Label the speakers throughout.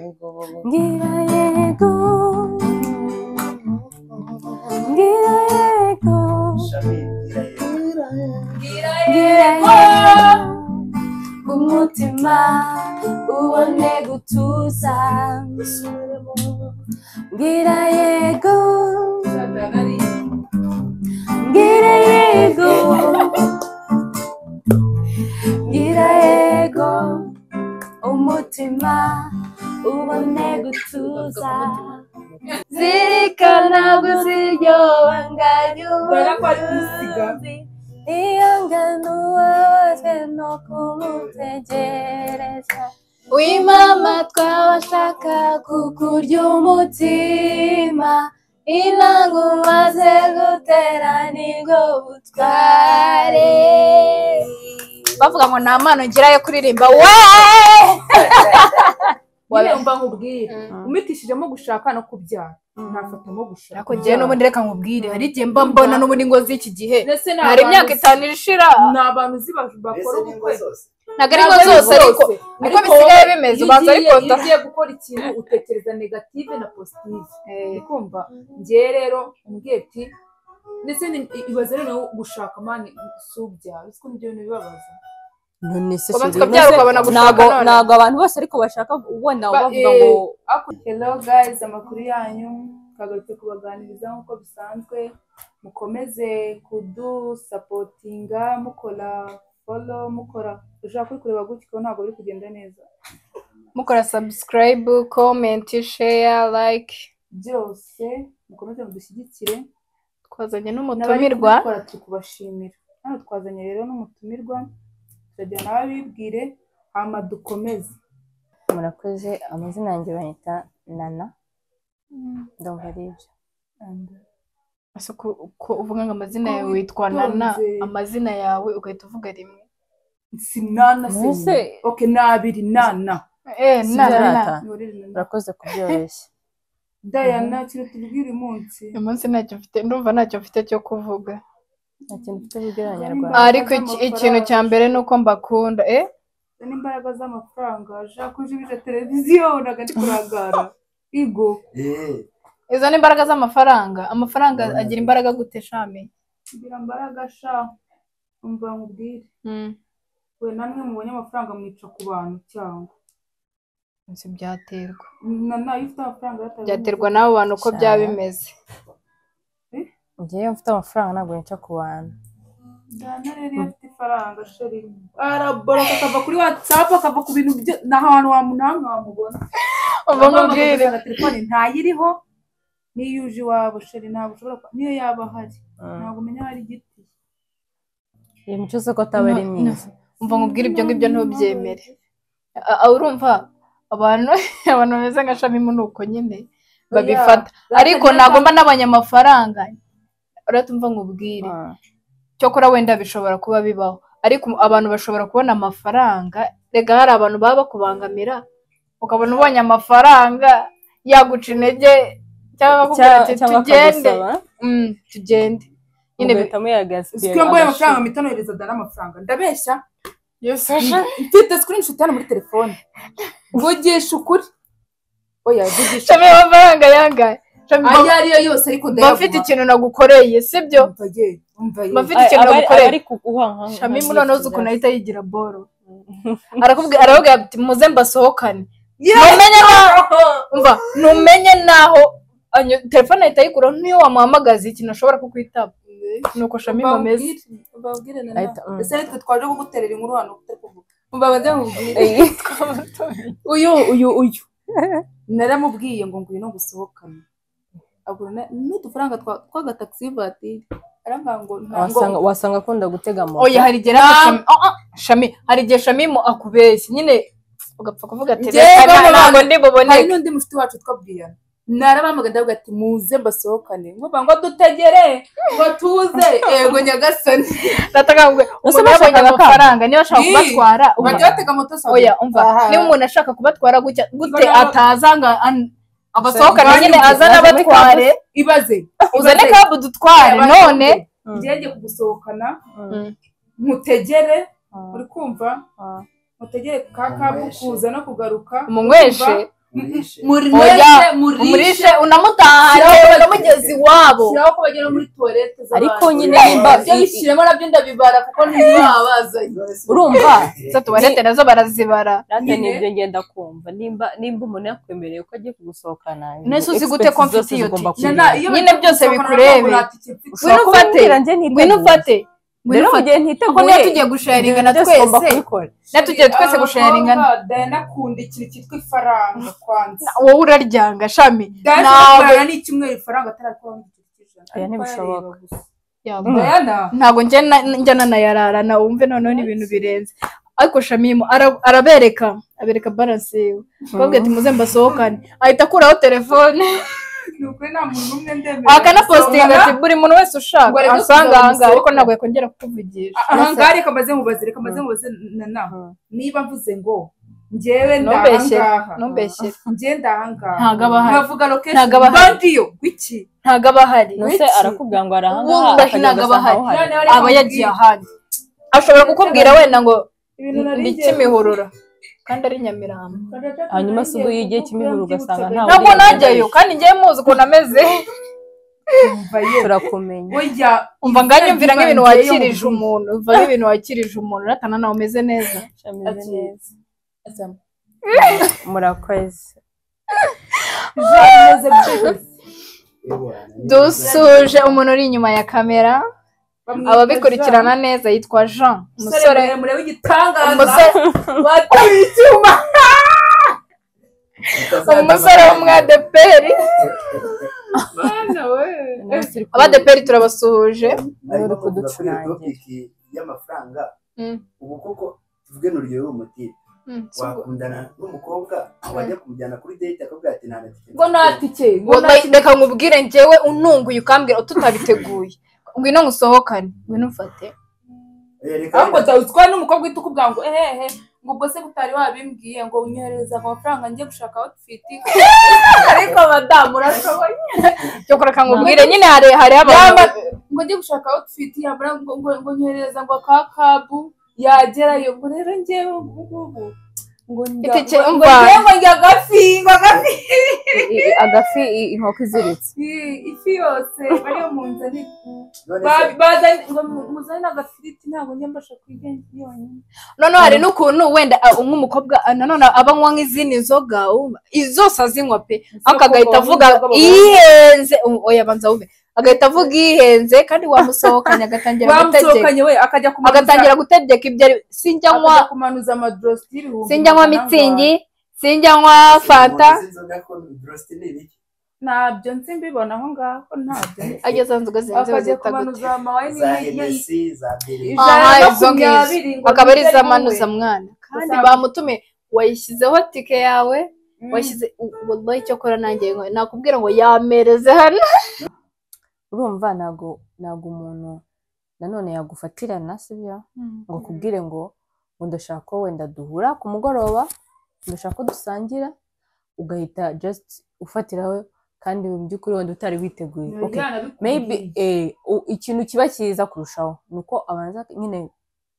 Speaker 1: Ngira yego Ngira yego Ngira yego Umutima ubone gutuza Ngira yego Ngira yego Ngira yego Umutima ubone gutuza zirikana kuziryoba nganyuzi iyo ngano wabazwe no kumutegereza wimama twabashaka kukurya umutima inanga umaze gutera nibwo butware
Speaker 2: bavuga ngo nta mpano ngira yo kuririmba we
Speaker 3: Nyine mba nkubwira umitishijemo gushaka no kubyara nafatamo gushaka
Speaker 2: ariko ngewe n'ubundi reka nkubwire hari igihe mba mbona n'ubundi ngo z'iki gihe
Speaker 3: ndetse ni
Speaker 2: hari imyaka
Speaker 3: abantu-
Speaker 2: itanu irishira
Speaker 3: ni abantu uzi ba- bakora ubukwe
Speaker 2: ntabwo ari ngo zose ariko niko bisigaye bimeze ubanza
Speaker 3: ariko
Speaker 2: arikota
Speaker 3: ugiye gukora ikintu utekereza negative na positive ndikumva ngiye rero umbwiye ati ndetse ni- ibaze rero nawe gushaka mani si ubyara uzi ko nibyo bintu bibabaza
Speaker 1: none se sinzi.
Speaker 2: Ubanza ukabyara ukabona gushaka
Speaker 1: ntago
Speaker 2: none.
Speaker 1: ntago abantu bose ariko bashaka ubona
Speaker 3: Ba-
Speaker 1: bavuga
Speaker 3: eh,
Speaker 1: ngo
Speaker 3: Ako- hello guys amakuru yanyu twagarutse kubaganiriza nk'uko bisanzwe mukomeze kudusapotinga mukora folo mukora ushaka kuri kureba gutya ukabona ntabwo biri kugenda neza
Speaker 2: mukora subscribe comment share like
Speaker 3: byose mukomeze mudushyigikire
Speaker 2: twazanye
Speaker 3: N'abari
Speaker 2: n'umutumirwa
Speaker 3: kubikora turi kubashimira hano twazanye rero n'umutumirwa turagira nawe bibwire hama dukomeze
Speaker 1: murakoze amazina yanjye banyita nana ndumva ari ibyo
Speaker 3: And-
Speaker 2: ese ko ko uvuga ngo amazina
Speaker 3: Ko
Speaker 2: yawe witwa nana
Speaker 3: witonze.
Speaker 2: amazina yawe ugahita uvuga rimwe
Speaker 3: si nana
Speaker 1: Mbese-
Speaker 3: se oke ni abiri nana
Speaker 2: eh
Speaker 1: Si
Speaker 2: nana
Speaker 1: byarata.
Speaker 2: nana.
Speaker 3: Ni ururimi rwiza.
Speaker 1: urakoze kubyoroshya
Speaker 3: dayana kintu tubwira umunsi
Speaker 2: uyu munsi ntacyo mfite ndumva ntacyo mfite cyo kuvuga
Speaker 1: nta kintu mfite kubwira
Speaker 3: Nta
Speaker 1: abanyarwanda
Speaker 3: mbaraga
Speaker 2: ariko iki-
Speaker 3: z'amafaranga.
Speaker 2: ikintu cya mbere ni uko mbakunda eh
Speaker 3: n'imbaraga z'amafaranga ushaka ujibije televiziyo unaga ndi kurangara igo
Speaker 2: izo ni imbaraga z'amafaranga amafaranga agira imbaraga gute shami
Speaker 3: ngira mbaraga sha umva nkubwire
Speaker 2: Mm.
Speaker 3: we namwe mubonye amafaranga mwica ku bantu cyangwa
Speaker 2: Ese byaterwa
Speaker 3: na nayo ufite amafaranga yatawe
Speaker 2: byaterwa n'abo bantu uko byaba bimeze
Speaker 1: ngewe mfite amafaranga ntabwo nca ku bantu
Speaker 3: dana rero iyo afite ifaranga sheri araboroka akava kuri watsapu akava ku bintu byo ni ahantu wamunanga wamubona
Speaker 2: uva ngo ubwire
Speaker 3: telefone ntayiriho niyo uje iwabo sheri ntabwo ushobora ku- niyo yaba ahari ntabwo umenya aho ari igiti
Speaker 1: iyo mico uzi ko ataba ari
Speaker 2: No, no.
Speaker 1: myiza
Speaker 2: umva nkubwire ibyo ngibyo ntubyemere A- a- urumva abantu abantu bameze nka shamimu ni uko nyine babifata ariko nagomba n'abanyamafaranga urahita umva nkubwire
Speaker 1: Mm.
Speaker 2: cyokora wenda bishobora kuba bibaho ariko abantu bashobora kubona amafaranga rega hari abantu baba bakubangamira ukabona ubonye amafaranga yaguca intege cyangwa bakubwira
Speaker 1: Cyangwa-
Speaker 2: ati
Speaker 1: cyangwa
Speaker 2: tugende
Speaker 1: akagusaba
Speaker 2: Mm, tugende nyine bi-
Speaker 1: ugahita muyagaspira
Speaker 3: Siko mbaye amafaranga mpita nohereza dana amafaranga ndabeshya
Speaker 2: Yes.
Speaker 3: mfite screenshot hano muri telefone mvugisha ukuri oya mvugisha
Speaker 2: Shami amafaranga yangahe Shami, mba-
Speaker 3: ayo ariyo yose ariko
Speaker 2: mba mfite ikintu nagukoreye sibyo Mba mfite ikintu nagukoreye
Speaker 1: ari kuguha
Speaker 2: shami noneho uzi ukuntu ahita yigira boro arakubwira aravuga ati muze mbasohokane numenye naho umva numenye naho anyo- telefone ahita ayikuraho niyo wamuhamagaza ikintu ashobora kukwitaba nuko shami bameze
Speaker 1: Ahita- mm.
Speaker 3: ese nitwe twaje kuguterera inkuru hano utari kuvuga mbabaze mubwire
Speaker 1: uyu uyu uyu
Speaker 3: naramubwiye ngo nguyu no gusohokana agura n'udufaranga twa- tw'agatagisi vatiri arambwira ngo ntabwo
Speaker 1: wasanga wasanga akunda gutega moto
Speaker 2: oya hari igihe rero shami ah, ah, shami hari igihe shami mu akubeshya nyine ugapfa kuvuga ati
Speaker 3: Njyewe
Speaker 2: reka
Speaker 3: bano
Speaker 2: ntabwo
Speaker 3: bantu-
Speaker 2: ndi
Speaker 3: hari
Speaker 2: buboneke
Speaker 3: n'undi mushuti wacu witwa brian narabahamagaye ndavuga ati muze mbasohokane nkuba ngo dutegere ngo tuze yego nyagasani
Speaker 2: ndataga ngo
Speaker 1: Ese
Speaker 2: umuntu yabonye
Speaker 1: bashakaga
Speaker 2: amafaranga niba ashaka
Speaker 3: Ni.
Speaker 2: kubatwara umva.
Speaker 3: bajya batega moto saa
Speaker 2: oya
Speaker 3: mbiri.
Speaker 2: umva
Speaker 3: Aha.
Speaker 2: niba umuntu ashaka kubatwara gutya gute
Speaker 3: Mbona-
Speaker 2: ataza ngo an- abasohokane
Speaker 3: Mbona-
Speaker 2: nyine azane
Speaker 1: Mbona-
Speaker 2: abatware
Speaker 3: ibaze
Speaker 2: uzane
Speaker 3: Ibaze.
Speaker 2: kabu dutware
Speaker 3: Ibaze.
Speaker 2: none
Speaker 1: Mm.
Speaker 3: ngenge kugusohokana
Speaker 1: Mm.
Speaker 3: nkutegere
Speaker 1: Mm.
Speaker 3: uri kumva
Speaker 1: Mm.
Speaker 3: mutegere ka kabu kuza no kugaruka
Speaker 2: umunyweshe
Speaker 3: Urumva?
Speaker 4: murishe
Speaker 2: Oya,
Speaker 3: murishe murishe
Speaker 2: umurishe unamutahane
Speaker 3: Shyiraho-
Speaker 2: baramugeza iwabo
Speaker 3: shyiraho ko bagera muri tuwarete z'abandi
Speaker 1: Ariko nyine
Speaker 3: nimba
Speaker 1: nimba-
Speaker 3: ibyo bishyiramo nabyo ndabibara kuko ntibabazanye
Speaker 1: urumva
Speaker 2: izo tuwarete nazo barazibara
Speaker 1: nanjye
Speaker 3: Nyine.
Speaker 1: nibyo ngenda kumva nimba nimba umuntu yakwemereye ko agiye kugusohokana
Speaker 2: Nese uzi
Speaker 1: expect
Speaker 2: gute ko
Speaker 1: zose
Speaker 2: mfite iyo
Speaker 1: zigomba
Speaker 2: ti-
Speaker 1: kugira.
Speaker 2: Nyine byose bikurebe.
Speaker 1: Ushobora
Speaker 2: Ngwino ufate.
Speaker 1: kumbwira njye ntiteguye.
Speaker 2: ngwino ufate
Speaker 1: rero
Speaker 2: ngwino
Speaker 1: mu
Speaker 2: ufate
Speaker 1: gihe
Speaker 2: kuko
Speaker 1: ntiteguye
Speaker 2: niyo tugiye gusharinga na
Speaker 1: ibyo byose ugomba
Speaker 2: twese
Speaker 1: kubikora
Speaker 2: niyo tugiye twese gusharinga
Speaker 3: dayana akunda ikintu cyitwa ifaranga kwanza
Speaker 2: wowe uraryanga shami
Speaker 3: dayana
Speaker 2: Nawe.
Speaker 3: amafaranga ni icyumweru ifaranga atarakuramo igice cy'ijana
Speaker 1: Oya, ntibishoboka.
Speaker 3: Ariko yareba gusa.
Speaker 2: Yamba.
Speaker 3: dayana
Speaker 2: ntabwo njyana njyana na yarara nawe wumve noneho ni ibintu birenze ariko shamimu ara- arabereka abereka baranse yiwe babwira ati muze mbasohokane ahita akuraho telefone
Speaker 3: ni ukuri nta muntu umwe ndemera
Speaker 2: akanapositinga ati buri muntu wese ushaka
Speaker 3: Ngo reka
Speaker 2: asanga
Speaker 3: tuzaba
Speaker 2: ahangaha ariko
Speaker 3: dusohoka.
Speaker 2: ntabwo yakongera kukuvugisha
Speaker 3: ahangaha reka maze mubaze reka maze mubaze na naho
Speaker 1: Mm.
Speaker 3: niba mvuze ngo njyewe
Speaker 2: Ntubeshyere,
Speaker 3: ndahangaha
Speaker 2: ntubeshyere
Speaker 3: njyewe ndahangaha
Speaker 2: Ntago aba ahari.
Speaker 3: nkavuga
Speaker 2: Ntago
Speaker 3: location
Speaker 2: aba ahari.
Speaker 3: bandiyo w'iki
Speaker 2: ntabwo aba ahari
Speaker 1: nuse
Speaker 3: Wiki.
Speaker 1: arakubwira ngo
Speaker 2: Ubu
Speaker 1: arahangaha
Speaker 2: ndahi
Speaker 1: akagenda
Speaker 2: ntabwo aba
Speaker 1: agasanga aho
Speaker 2: ahari.
Speaker 1: hari
Speaker 3: Noneho reka
Speaker 2: aba yagiye
Speaker 3: nkubwire
Speaker 2: ahandi ashobora kukubwira wenda ngo
Speaker 3: ibintu nari
Speaker 2: ndi
Speaker 3: ngiye
Speaker 2: kimihurura kandi ari nyamirambo
Speaker 1: Hanyuma se ubwo yigiye Kimihurura ugasanga ntawe
Speaker 2: ntabwo
Speaker 1: Uriya
Speaker 2: najyayo
Speaker 1: yabeshye.
Speaker 2: kandi njyewe muzi ukuntu ameze
Speaker 1: turakumenya
Speaker 3: Oya,
Speaker 2: umva nganyumvira
Speaker 3: izina
Speaker 2: nk'ibintu
Speaker 3: ry'ibanze
Speaker 2: wakirije
Speaker 3: yo mu
Speaker 2: umuntu umva nk'ibintu wakirije umuntu uratana nawe umeze neza
Speaker 1: Shameze
Speaker 3: Ati-
Speaker 1: neza.
Speaker 3: Azam.
Speaker 1: murakoze
Speaker 3: Jameze byose.
Speaker 2: dusuje umuntu uri inyuma ya kamera
Speaker 3: Bamwita
Speaker 2: ababikurikirana neza yitwa jean
Speaker 3: Jean.
Speaker 2: umusore
Speaker 3: muremure w'igitangaza
Speaker 2: umusore
Speaker 3: batuye icyuma
Speaker 2: umusore w'umwadeperi
Speaker 3: Mwana we.
Speaker 2: abadeperi turabasuhuje
Speaker 4: arimo
Speaker 1: uri
Speaker 4: kuvuga kuri iyo
Speaker 1: kuducurangira.
Speaker 4: topiki y'amafaranga
Speaker 2: Mm,
Speaker 4: ubu koko tuvuge nuryohewe umutiri
Speaker 2: mm, si ubwo.
Speaker 4: wakundana n'umukobwa wajya kumujyana kuri date akabwira ati nta na tike
Speaker 3: ngo nta tike ngo
Speaker 2: Ngo-
Speaker 3: nta
Speaker 2: like, reka nkubwire njyewe ununguye ukambwira tutabiteguye ngwino ngusohokane ngwino umfate
Speaker 3: ariko dawe utwara n'umukobwa uhita ukubwira ngo ehehe ngo ubwo se utari wabimbwiye ngo unyoherereza amafaranga njye gushaka outfit ariko madamu urashoboye
Speaker 2: cyokora reka nkubwire nyine hari hari abantu
Speaker 3: Yaba- ngo njye gushaka outfit yamara ngo ngo ngo nyoherereza ngo ka kabu yagerayo ngo rero njyewe ubu ngubu ngo njya
Speaker 2: Itike,
Speaker 3: ngo- ngo
Speaker 2: umva.
Speaker 3: njyewe ngo njya agafi ngo agafi
Speaker 1: I- i- agafi i- inkoko iziritse
Speaker 3: I- ifi yose bariyo mu nzani bazanye ngo mu- muzane agafiriti ntabwo njya mbasha kwigenza yonyine
Speaker 2: noneho hari n'ukuntu wenda ah, nk'umukobwa ah, nanone aba anywa nk'izindi nzoga wumva izi zose azinywa pe ariko agahita avuga ihenze Um, oya banza wume agahita avuga ihenze kandi wamusohokanye agatangira gutegeka
Speaker 3: bamusohokanye we akajya kumanuza
Speaker 2: agatangira gutegeka ibyo ari sinjya nywa
Speaker 3: akajya kumanuza amadrosi y'ibihumbi
Speaker 2: sinjya nywa
Speaker 3: magana
Speaker 2: mitsingi
Speaker 3: angahe.
Speaker 2: sinjya nywa fanta
Speaker 3: ntabyo nzi mbibona aho ngaho ntabyo nzi.
Speaker 2: ageze nzoga zihenze
Speaker 3: akajya
Speaker 2: bazita gute
Speaker 3: kumanuza amawayi n'ibindi
Speaker 2: Aha,
Speaker 3: ijana na
Speaker 2: izo ngizo.
Speaker 3: makumyabiri ngo
Speaker 2: akaba ari
Speaker 3: niryo ari
Speaker 2: izamanuza
Speaker 3: wowe.
Speaker 2: mwana kandi
Speaker 3: Usanga-
Speaker 2: bamutume wayishyizeho tike yawe
Speaker 3: Mm.
Speaker 2: washyize wallahi cyokora nanjye ngo- nakubwira ngo yamereze hano
Speaker 1: urumva ntabwo ntabwo umuntu nanone yagufatirana sibyo ngo akubwire ngo ngo ndashaka ko wenda duhura ku mugoroba ndashaka ko dusangira ukahita just ufatiraho kandi mu by'ukuri wenda utari witeguye
Speaker 3: Biba
Speaker 1: okay
Speaker 3: byanabikubwiye.
Speaker 1: maybe eh, u- ikintu kiba cyiza kurushaho ni uko abanza nyine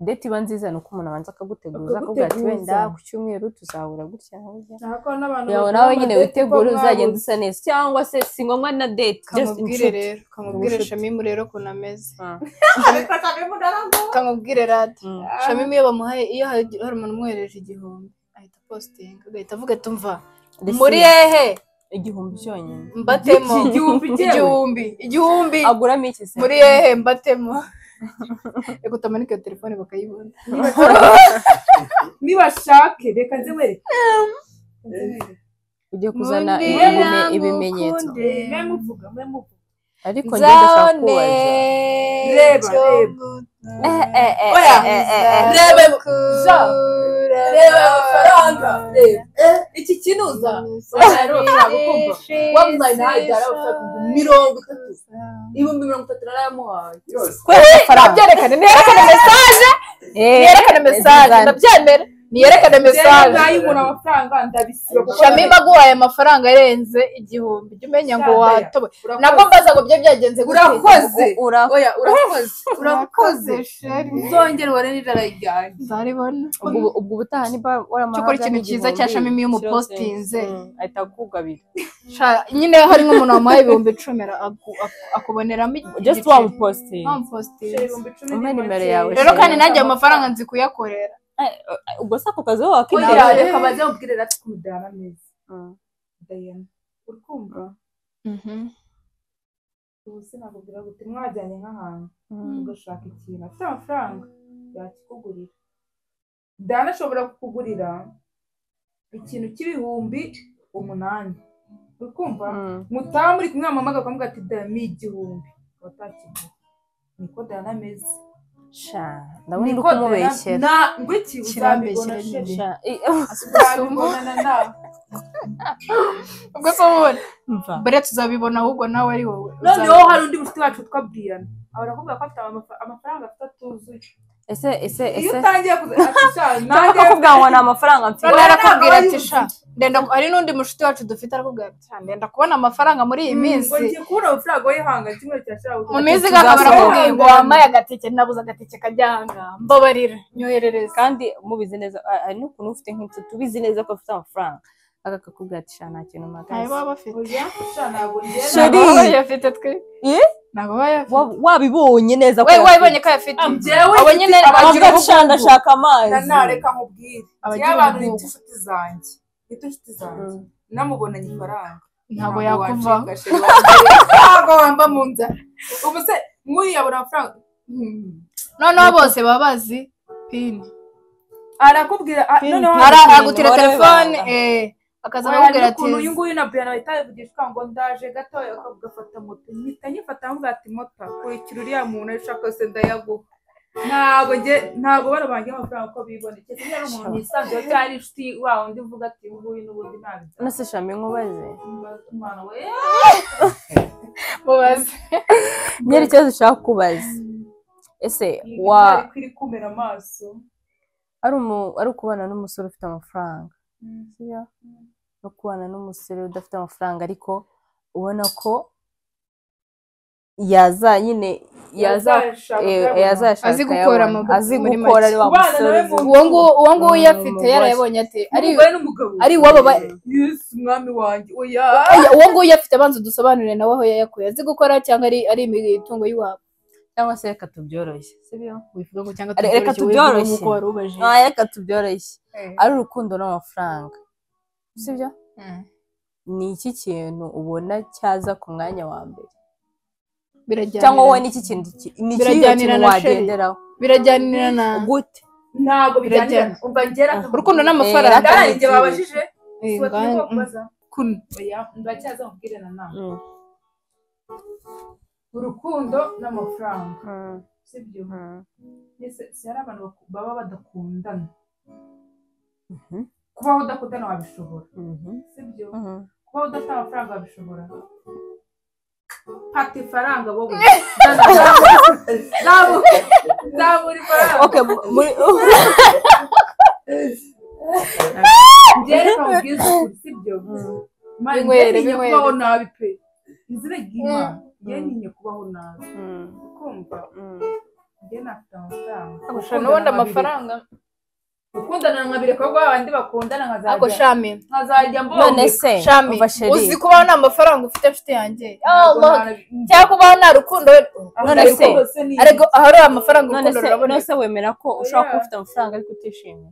Speaker 1: date iba nziza ni uko umuntu abanza akaguteguza akakubwira ati
Speaker 3: Akaguteguza.
Speaker 1: wenda ku cyumweru tuzahura gutya gutya
Speaker 3: Ntabwo n'abantu
Speaker 1: yawe
Speaker 3: bagira
Speaker 1: nawe nyine
Speaker 3: amadate
Speaker 1: witegure
Speaker 3: ko
Speaker 1: uzagenda
Speaker 3: mwabuze.
Speaker 1: usa neza cyangwa se si ngombwa na date just
Speaker 2: kamubwire
Speaker 1: inshuti
Speaker 2: rero kamubwire
Speaker 1: Inshuti.
Speaker 2: shamimu rero ukuntu ameze
Speaker 1: Ah.
Speaker 3: Ariko Shamimu naravuze.
Speaker 2: kamubwire radi
Speaker 1: Mm.
Speaker 2: shamimu iyo bamuhaye iyo hari hari umuntu umwohereje igihumbi ahita positinga agahita avuga ati umva muri
Speaker 1: Receive.
Speaker 2: hehe
Speaker 1: igihumbi cyonyine
Speaker 2: mbatemo
Speaker 3: Iki igihumbi cyewe?
Speaker 2: igihumbi igihumbi
Speaker 1: aguramo iki se
Speaker 2: muri hehe mbatemo reka utamanike iyo telefone bakayibona
Speaker 3: nibashake reka nzibereke
Speaker 1: ujye kuzana
Speaker 2: Muri
Speaker 1: ibime-
Speaker 2: yanga
Speaker 1: ibimenyetso
Speaker 2: ukunde.
Speaker 3: mwe muvuga mwe muvuga
Speaker 1: ariko njye ndashaka kubaza
Speaker 3: Reba,
Speaker 2: cyo
Speaker 3: reba.
Speaker 2: muto.
Speaker 1: Eh, eh, eh,
Speaker 3: Oya.
Speaker 1: eh, eh, eh, eh.
Speaker 3: Reba, ja.
Speaker 2: Kura-
Speaker 3: reba amafaranga reba iki kinuza wamuhaye nawe byari amafaranga ibihumbi mirongo itatu ibihumbi mirongo itatu narayamuhaye
Speaker 1: kubera amafaranga
Speaker 2: nabyerekane ntiyerekane mesaje
Speaker 1: Eh,
Speaker 2: ntiyerekane mesaje
Speaker 1: Zizana.
Speaker 2: ndabyemera niyerekane
Speaker 3: njyewe
Speaker 2: mesaje
Speaker 3: nayibona amafaranga ndabisiba kuko
Speaker 2: shami baguhaye amafaranga arenze igihumbi jya umenya ngo
Speaker 3: Shandaya.
Speaker 2: watobe
Speaker 3: urakoze.
Speaker 2: nabwo mbaza ngo byo byagenze gute?
Speaker 3: urakoze
Speaker 1: Ura-
Speaker 3: oya urakoze urakoze
Speaker 2: Urakoze, sheri.
Speaker 3: uzongere ubare n'ijoro ryari
Speaker 2: nzaribona
Speaker 1: ubwo ubwo ubutaha niba waramahaga
Speaker 2: Cyokora ikintu cyiza cya
Speaker 1: n'igihumbi,
Speaker 2: Shami iyo
Speaker 1: kiro
Speaker 2: umupostinze.
Speaker 1: sense. Mm, ahita akugabira
Speaker 2: Sha- nyine hari nk'umuntu wamuhaye ibihumbi icumi ara- aku- aku- akuboneramo
Speaker 1: just
Speaker 2: igice.
Speaker 1: wamupostinga
Speaker 2: Wamupostinze.
Speaker 3: ibihumbi cumi
Speaker 1: Umpe
Speaker 3: ni
Speaker 1: nimero
Speaker 3: make.
Speaker 1: yawe.
Speaker 2: rero kandi nanjye ayo mafaranga nzi kuyakorera
Speaker 1: ubwo se ako kazi wowe
Speaker 3: oya
Speaker 1: wakinara
Speaker 3: reka baze mubwire rati kumudara neza
Speaker 1: Mm.
Speaker 3: dayana uri kumva ubu sinakubwira gute mwajyanye nk'ahantu
Speaker 1: Mm.
Speaker 3: ugashaka ikintu afite amafaranga yakikugurira dana ashobora kukugurira ikintu cy'ibihumbi umunani uri kumva
Speaker 1: Mm.
Speaker 3: mutaha muri kumwe mama akavuga ati dami igihumbi watakigura niko dana ameze
Speaker 1: sha ndabona uri
Speaker 3: Niko
Speaker 1: kumubeshyera
Speaker 3: Diana- na ngwiki uzabibona
Speaker 2: Kirambeshyera
Speaker 3: sheri
Speaker 1: Sha, i-
Speaker 3: uzabibona nawe
Speaker 2: ubwo se ubona
Speaker 1: Mva.
Speaker 2: mbere tuzabibona ahubwo nawe ari wowe
Speaker 3: noneho hari undi mushuti wacu witwa briyana aba aravuga ko afite amafa- amafaranga afite atuzuye
Speaker 1: ese ese
Speaker 3: iyo
Speaker 1: ese
Speaker 3: utangiye
Speaker 1: ntabwo akakubwira ngo ni amafaranga mfite
Speaker 2: noneho
Speaker 3: Noneho
Speaker 2: arakubwira
Speaker 3: nawe
Speaker 2: ati
Speaker 3: yuzuye.
Speaker 2: sha ndenda ku- hari n'undi mushuti wacu dufite arakubwira ati sha ndenda kubona amafaranga muri iyi minsi
Speaker 3: ngiye kubura amafaranga wihanga kimwe cya shabuja
Speaker 2: mu minsi igahaba arakubwiye ngo
Speaker 3: Tuzasoma.
Speaker 2: wambaye agatike nabuze agatike kajya ahangaha mbabarira nyoherereza
Speaker 1: kandi mubizi neza ah, hari n'ukuntu ufite nk'inshuti ubizi neza ko afite amafaranga aka kakubwira ati sha nta kintu
Speaker 2: ntayo
Speaker 1: mpagaze
Speaker 2: baba bafite
Speaker 3: ntabwo njye
Speaker 1: Sheri.
Speaker 2: ntabwo baba bayafite twe
Speaker 1: Ye?
Speaker 2: ntabwo baba bayafite
Speaker 1: Wa- wabibonye neza ko
Speaker 2: we
Speaker 1: yafite.
Speaker 2: wabibonye ko ayafite
Speaker 3: njyewe
Speaker 2: abo nyine abagira
Speaker 1: avuga ati sha
Speaker 2: ubukungu
Speaker 1: ndashaka amazi
Speaker 3: nanareka nkubwire
Speaker 2: Abagira
Speaker 3: njyewe abantu
Speaker 2: ubukungu.
Speaker 3: bita inshuti zanjye bita inshuti zanjye
Speaker 1: Mm.
Speaker 3: namubonanye ifaranga
Speaker 2: ntabwo yakuvaho
Speaker 3: wacika, Sheri, wambwira- ntabwo wamba mu nzara ubu se mwiyabura amafaranga Hmm.
Speaker 2: noneho bose baba bazi pini
Speaker 3: arakubwira ah,
Speaker 1: Pin,
Speaker 3: noneho
Speaker 1: pin.
Speaker 2: Ara-
Speaker 1: pini,
Speaker 2: aragutira
Speaker 1: umubare
Speaker 2: telefone
Speaker 1: w'ibanga.
Speaker 2: eh, akaza aramubwira
Speaker 3: wayandika
Speaker 2: ati
Speaker 3: ukuntu uyu nguyu na Brian bahita babivugisha ngo ndaje gatoya ugafata moto mpita nyifata nkamubwira ati moto kurikira uriya muntu ayo ushaka yose ndayaguha ntabwo njye ntabwo barabangira amafaranga uko biboneye keretse niba ari umuntu yisanzuye cyangwa ari inshuti wa undi uvuga ati uyu nguyu n'ubundi ntabwo
Speaker 1: nase shami nkubaze
Speaker 3: umwana we
Speaker 2: mubaze
Speaker 1: nyiri ikibazo ushaka kubaza ese wa
Speaker 3: ntari kwiri kumera amaso
Speaker 1: ari umu- ari ukubana n'umusore ufite amafaranga sibyo no kubana n'umusore udafite amafaranga ariko ubona ko yaza nyine yaza
Speaker 3: Yazashaka
Speaker 1: eh,
Speaker 3: kuyabona.
Speaker 1: yazashaka
Speaker 2: Azi gukora
Speaker 1: akayabona.
Speaker 2: amabu-
Speaker 1: azi
Speaker 2: muri
Speaker 1: gukora ari wa
Speaker 3: make. Kubana
Speaker 1: musore
Speaker 3: nawe
Speaker 1: uzi-
Speaker 3: mu-
Speaker 2: uwo nguwo uwo nguwo
Speaker 1: Mm,
Speaker 2: uyafite
Speaker 1: umugore.
Speaker 2: yarayabonye ate ari
Speaker 3: Umugore n'umugabo
Speaker 2: ari iwabo ba-
Speaker 3: Yesu mwami wanjye oya
Speaker 2: Oya, uwo nguwo uyafite abanza udusobanurire nawe aho yayakuye azi gukora cyangwa ari ari imitungo y'iwabo
Speaker 1: cyangwa se reka tubyoroshye sibyo
Speaker 2: wivuga ngo cyangwa
Speaker 1: Reka tubyoroshye.
Speaker 2: uko wari ubajije
Speaker 1: Ah, reka tubyoroshye ari urukundo n'amafaranga sibyo
Speaker 2: Mm.
Speaker 1: ni iki kintu ubona cyaza ku mwanya wa mbere
Speaker 2: Birajyanirana.
Speaker 1: cyangwa wowe ni iki kintu ki- ni ikihe
Speaker 2: Birajyanira
Speaker 1: kintu
Speaker 2: na Sheri.
Speaker 1: wagenderaho
Speaker 2: birajyanira na
Speaker 1: gute
Speaker 3: ntabwo bijyana
Speaker 2: Birajyana.
Speaker 3: umva ngera
Speaker 2: urukundo
Speaker 1: Eh,
Speaker 2: n'amafaranga
Speaker 1: reka-
Speaker 3: ndahari igihe babajije
Speaker 2: Eh,
Speaker 3: siwe turi
Speaker 2: ngan-
Speaker 3: kubaza
Speaker 2: kuno.
Speaker 3: ndacyaza nkubwire na nawe
Speaker 1: Mm.
Speaker 3: urukundo n'amafaranga
Speaker 1: Mm.
Speaker 3: sibyo
Speaker 1: Mm.
Speaker 3: mbese si hari abantu baku- baba badakundana
Speaker 1: Mhm.
Speaker 3: kubaho udakundana wabishobora
Speaker 1: Mhm.
Speaker 3: sibyo
Speaker 1: Mhm.
Speaker 3: kubaho udafite amafaranga wabishobora pata ifaranga wowe nzabura ifaranga
Speaker 1: Okay, mu- muri
Speaker 3: ngereka mubwiza ukuri sibyo Imana
Speaker 2: Binywere,
Speaker 3: njye ninye
Speaker 2: binywere.
Speaker 3: kubaho nabi pe izina ry'imana njye ninye kubaho nabi kumva njye nafite amafaranga
Speaker 2: Kurusha n'ubundi amafaranga
Speaker 3: gukundana nkabireka ko abandi bakundana
Speaker 2: ako
Speaker 3: nkazajya
Speaker 2: shami
Speaker 3: nkazajya mbona
Speaker 1: none se
Speaker 2: shami
Speaker 1: umva sheri
Speaker 2: uzi kubaho nta mafaranga ufite nshuti yanjye
Speaker 3: Ntabwo
Speaker 2: Allah. cyangwa kubaho nta rukundo
Speaker 1: none se,
Speaker 3: nta- rwose ni-
Speaker 2: ariko ahari amafaranga
Speaker 1: none
Speaker 2: urukundo
Speaker 1: se
Speaker 2: ruraboneka
Speaker 1: none se wemera ko ushobora kuba
Speaker 3: Oya.
Speaker 1: ufite amafaranga ariko utishimye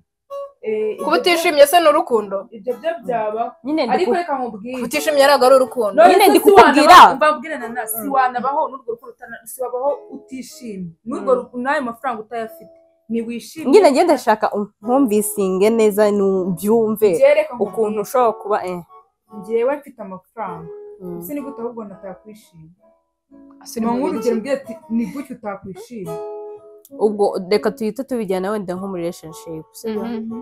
Speaker 3: Eh,
Speaker 2: kuba
Speaker 3: ibyo-
Speaker 2: utishimye se ni urukundo
Speaker 3: ibyo byo byaba
Speaker 1: nyine ndi
Speaker 3: ariko
Speaker 1: ku-
Speaker 3: reka mubwire
Speaker 2: kuba utishimye ntabwo ari urukundo
Speaker 3: None
Speaker 1: nyine
Speaker 3: se
Speaker 1: ndi
Speaker 3: si wana-
Speaker 1: kukubwira.
Speaker 3: mbabwire na nawe, si wanabaho n'urwo rukundo utana- si wabaho utishimye n'urwo
Speaker 1: Mm.
Speaker 3: rukundo n'ayo mafaranga utayafite ntiwishimye
Speaker 1: nyine ngenda ndashaka nkumvisinge neza nubyumve
Speaker 3: byereka
Speaker 1: ukuntu ushobora kuba eh.
Speaker 3: njyewe mfite amafaranga
Speaker 1: Mm.
Speaker 3: ese ni gute ahubwo natakwishima
Speaker 2: Ni
Speaker 3: ni nk'urugero
Speaker 2: nk'urugero-
Speaker 3: mbwira ati ni gutyo utakwishima
Speaker 1: ubwo reka tuhite tubijyana wenda nko muri relationship sibyo
Speaker 2: Mhm.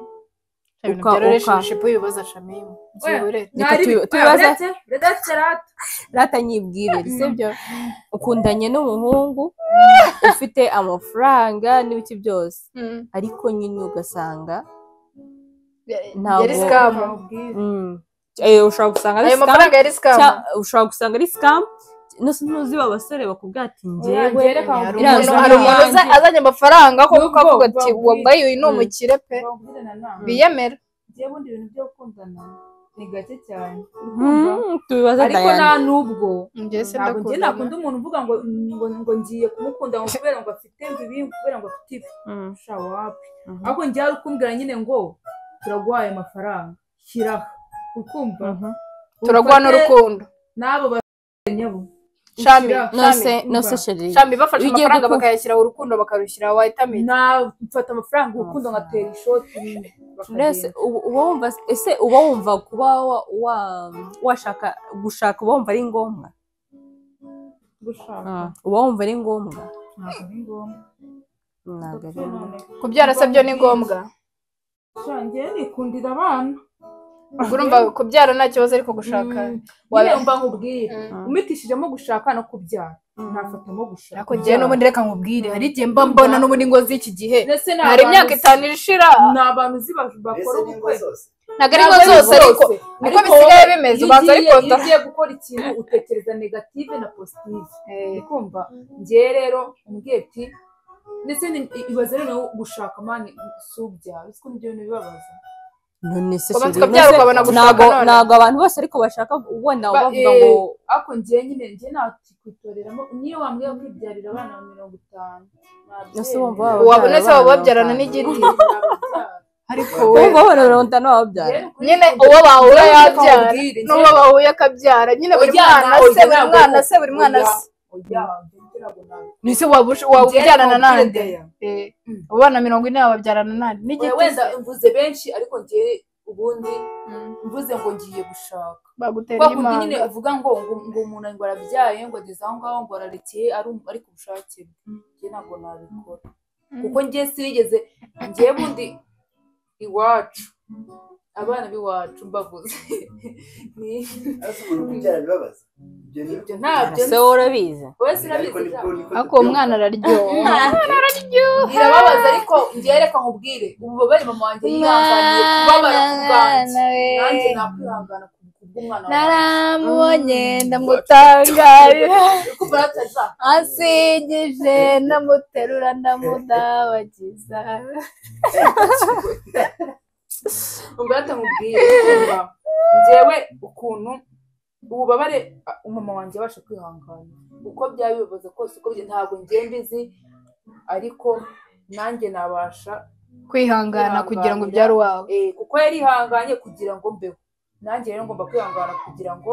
Speaker 1: Uka-
Speaker 2: Ibyo
Speaker 1: uka.
Speaker 2: relationship wibaza shamimu ziburere
Speaker 1: Reka
Speaker 3: Mwari-
Speaker 1: tu-
Speaker 3: Oya,
Speaker 1: tubaze-
Speaker 3: uretse- uretse rata.
Speaker 1: rata nyibwirire sibyo ukundanye n'umuhungu ufite amafaranga n'ibiki byose
Speaker 2: Mhm.
Speaker 1: ariko nyine ugasanga Ntabwo-
Speaker 2: yari sikamu
Speaker 1: Mm. Eh, ushobora gusanga ari
Speaker 2: ayo
Speaker 1: scam,
Speaker 2: mafaranga yari sikamu
Speaker 1: cya- ushobora gusanga ari sikamu nose ntuzi ba basore bakubwira ati njyewe
Speaker 2: hari
Speaker 1: iriya
Speaker 2: umuntu
Speaker 1: nzu
Speaker 2: hari
Speaker 1: ni
Speaker 2: umuntu
Speaker 1: iyanjye.
Speaker 2: uza- azanye amafaranga kuko
Speaker 3: Nubwo
Speaker 2: avuga ati
Speaker 3: babwire-
Speaker 2: wambaye uyu ni umukire pe biyemera
Speaker 3: ngewe ubundi ibintu byo gukundana ni gake cyane
Speaker 1: Mm, tubibaze
Speaker 3: ariko
Speaker 1: Diana.
Speaker 3: nta n'ubwo
Speaker 2: njye se
Speaker 3: ntabwo njye nakunda
Speaker 2: ndakunda
Speaker 3: umuntu uvuga ngo ngo, ngo ngiye kumukunda ngo kubera ngo afite ngo ibi ngo kubera ngo afite ibi
Speaker 1: Mm.
Speaker 3: shawa wapi
Speaker 1: Mhm.
Speaker 3: ahubwo njye hari ukumbwira nyine ngo turaguhaye amafaranga shyiraho ukumva
Speaker 1: Mhm.
Speaker 2: turaguha
Speaker 3: Ufate
Speaker 2: n'urukundo
Speaker 3: n'abo bafite nyabo
Speaker 2: Shami,
Speaker 1: nose
Speaker 2: Shami,
Speaker 1: nose
Speaker 3: umva.
Speaker 1: sheri
Speaker 2: shami bafashe
Speaker 1: Iyo ugiye
Speaker 2: amafaranga
Speaker 1: gukunda-
Speaker 2: bakayashyiraho urukundo bakarushyira wayitamiye
Speaker 3: mfata amafaranga urukundo ngatera ishoti
Speaker 1: mbese uba uba wumva ese uba wumva kuba wa- wa- washaka gushaka uba wumva ari ngombwa
Speaker 3: gushaka
Speaker 1: Ah, uba wumva ari ngombwa
Speaker 3: ntabwo ari ngombwa
Speaker 1: ntabwo ari ngombwa
Speaker 2: kubyara se byo ni ngombwa
Speaker 3: ngiye nikundira abana
Speaker 2: ubwo urumva kubyara nta kibazo ariko gushaka
Speaker 3: waba
Speaker 2: waba-
Speaker 3: mba nkubwire
Speaker 2: Mm.
Speaker 3: umitishijemo gushaka no kubyara nafatamo gushaka
Speaker 2: ariko njyewe n'ubundi reka nkubwire hari igihe mba mbona n'ubundi ngo z'iki gihe
Speaker 3: ndetse ni
Speaker 2: hari
Speaker 3: abantu-
Speaker 2: imyaka itanu irishira
Speaker 3: ni abantu uzi ba- bakora
Speaker 4: mbese ni ngo
Speaker 3: ubukwe
Speaker 4: zose
Speaker 2: ntabwo ari ngo zose ariko niko bisigaye bimeze ubanza
Speaker 3: iyo ugiye- iyo
Speaker 2: ariko
Speaker 3: ugiye gukora ikintu utekereza negative na positive ukumva ngewe rero umbwiye ati ndetse ni- ibaze rero nawe gushaka mani si ubyara uzi ko nibyo bintu bibabaza
Speaker 1: none se
Speaker 2: Kubanza
Speaker 1: sheri
Speaker 2: ukabyara
Speaker 1: nose
Speaker 2: ukabona gushaka
Speaker 1: ntabwo
Speaker 2: none.
Speaker 1: ntabwo abantu bose ariko bashaka ubona
Speaker 3: Ba-
Speaker 1: bavuga
Speaker 3: eh,
Speaker 1: ngo
Speaker 3: ariko ngewe nyine ngewe nakwitoreramo niyo wambwiye kwibyarira abana ba mirongo itanu
Speaker 1: Ese wumva
Speaker 3: nabyemera.
Speaker 1: waba-
Speaker 2: wabona se waba wabyarana n'igiti
Speaker 3: Nabyemera.
Speaker 2: ariko we
Speaker 1: wowe babona mirongo itanu wababyara
Speaker 3: Rero kuri
Speaker 2: nyine
Speaker 3: ibyo
Speaker 2: uwo bahura
Speaker 3: Njyewe reka
Speaker 2: yabyara
Speaker 3: nkubwire,
Speaker 2: n'uwo
Speaker 3: njyewe-
Speaker 2: bahuye akabyara nyine buri
Speaker 3: Ujyana,
Speaker 2: mwana se buri
Speaker 3: ujyana,
Speaker 2: mwana se buri mwana se
Speaker 3: ujya hanze, ujya guhaha.
Speaker 2: nise waba ush- waba
Speaker 3: Njyewe
Speaker 2: ubyarana
Speaker 3: nkubwire
Speaker 2: nande
Speaker 3: Deya.
Speaker 2: Eh, abo bana mirongo ine baba babyarana nande
Speaker 3: Oya,
Speaker 2: n'igiti
Speaker 3: wenda mvuze benshi ariko ngewe ubundi
Speaker 2: Mm,
Speaker 3: mvuze ngo ngiye gushaka
Speaker 2: bagutera
Speaker 3: kwa kundi nyine
Speaker 2: imanga
Speaker 3: uvuga ngo ngo ngo umuntu ngo arabyaye ngo ageze aho ngaho ngo ararekeye ari um- ari ku bushake bwe njye ntabwo nabikora kuko njye sinigeze ngewe bundi iwacu abana b'iwacu mbavuze Ni-
Speaker 4: ariko umuntu kubyara bibabaza ibyo ni
Speaker 3: ibyo ntabyo
Speaker 1: ese wowe urabizi
Speaker 3: wowe
Speaker 4: ariko
Speaker 3: sinabizi
Speaker 4: nibwo
Speaker 3: cyane.
Speaker 4: niko
Speaker 2: ariko uwo
Speaker 4: tubyumva.
Speaker 2: mwana araryoha
Speaker 3: birababaza ariko ngewe reka nkubwire ububabare mama wanjye yihanganiye kubabara ku bwanjye nanjye nakwihangana ku bw'umwana wanjye
Speaker 2: naramubonye ndamutangarira
Speaker 3: kuko barataza
Speaker 2: asigije ndamuterura ndamudabagiza
Speaker 3: umberata nkubwire kumva, ngewe ukuntu ububabare a- umama wanjye abasha kwihangana uko byaba bibabaza kose uko bigenda, ntabwo ngewe mbizi ariko nanjye nabasha
Speaker 2: kwihangana kugira ngo ubyare uwawe
Speaker 3: Eh, kuko yarihanganye kugira ngo mbeho nanjye rero ngomba kwihangana kugira ngo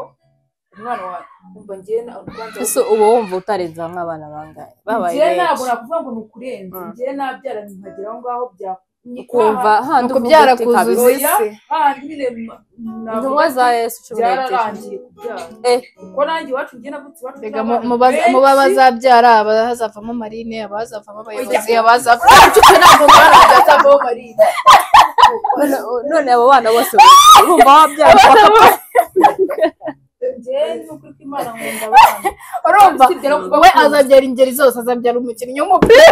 Speaker 3: umwana wanjye umva ngewe na- urubanza
Speaker 1: ese uba wumva utarenze nk'abana bangahe babaye
Speaker 3: njyewe
Speaker 1: benshi.
Speaker 3: ntabwo nakuvuga ngo ni ukurenza
Speaker 1: Mm.
Speaker 3: njyewe nabyara nkagera aho ngaho bya
Speaker 1: ukumva
Speaker 2: ni
Speaker 1: handi
Speaker 2: ukubyara
Speaker 1: uvuga uti
Speaker 2: kuzuza
Speaker 1: kabisa.
Speaker 2: isi
Speaker 3: handi nyine
Speaker 1: intumwa za yesu cumi n'ebyiri
Speaker 3: byararangiye kubyara
Speaker 1: Eh.
Speaker 3: kuko nanjye iwacu njye navutse iwacu
Speaker 2: Erega mu- mubaza- muba bazabyara abazavamo marine abazavamo abayobozi abazavamo
Speaker 3: bazatabamo marine
Speaker 1: None- none abo bana bose urumva wabyara
Speaker 3: njyewe nuko uko imana nkunda abana
Speaker 2: urumva
Speaker 3: Usibye no kuba
Speaker 2: we
Speaker 3: akuze.
Speaker 2: azabyara ingeri zose azabyara umukinnyi w'umupira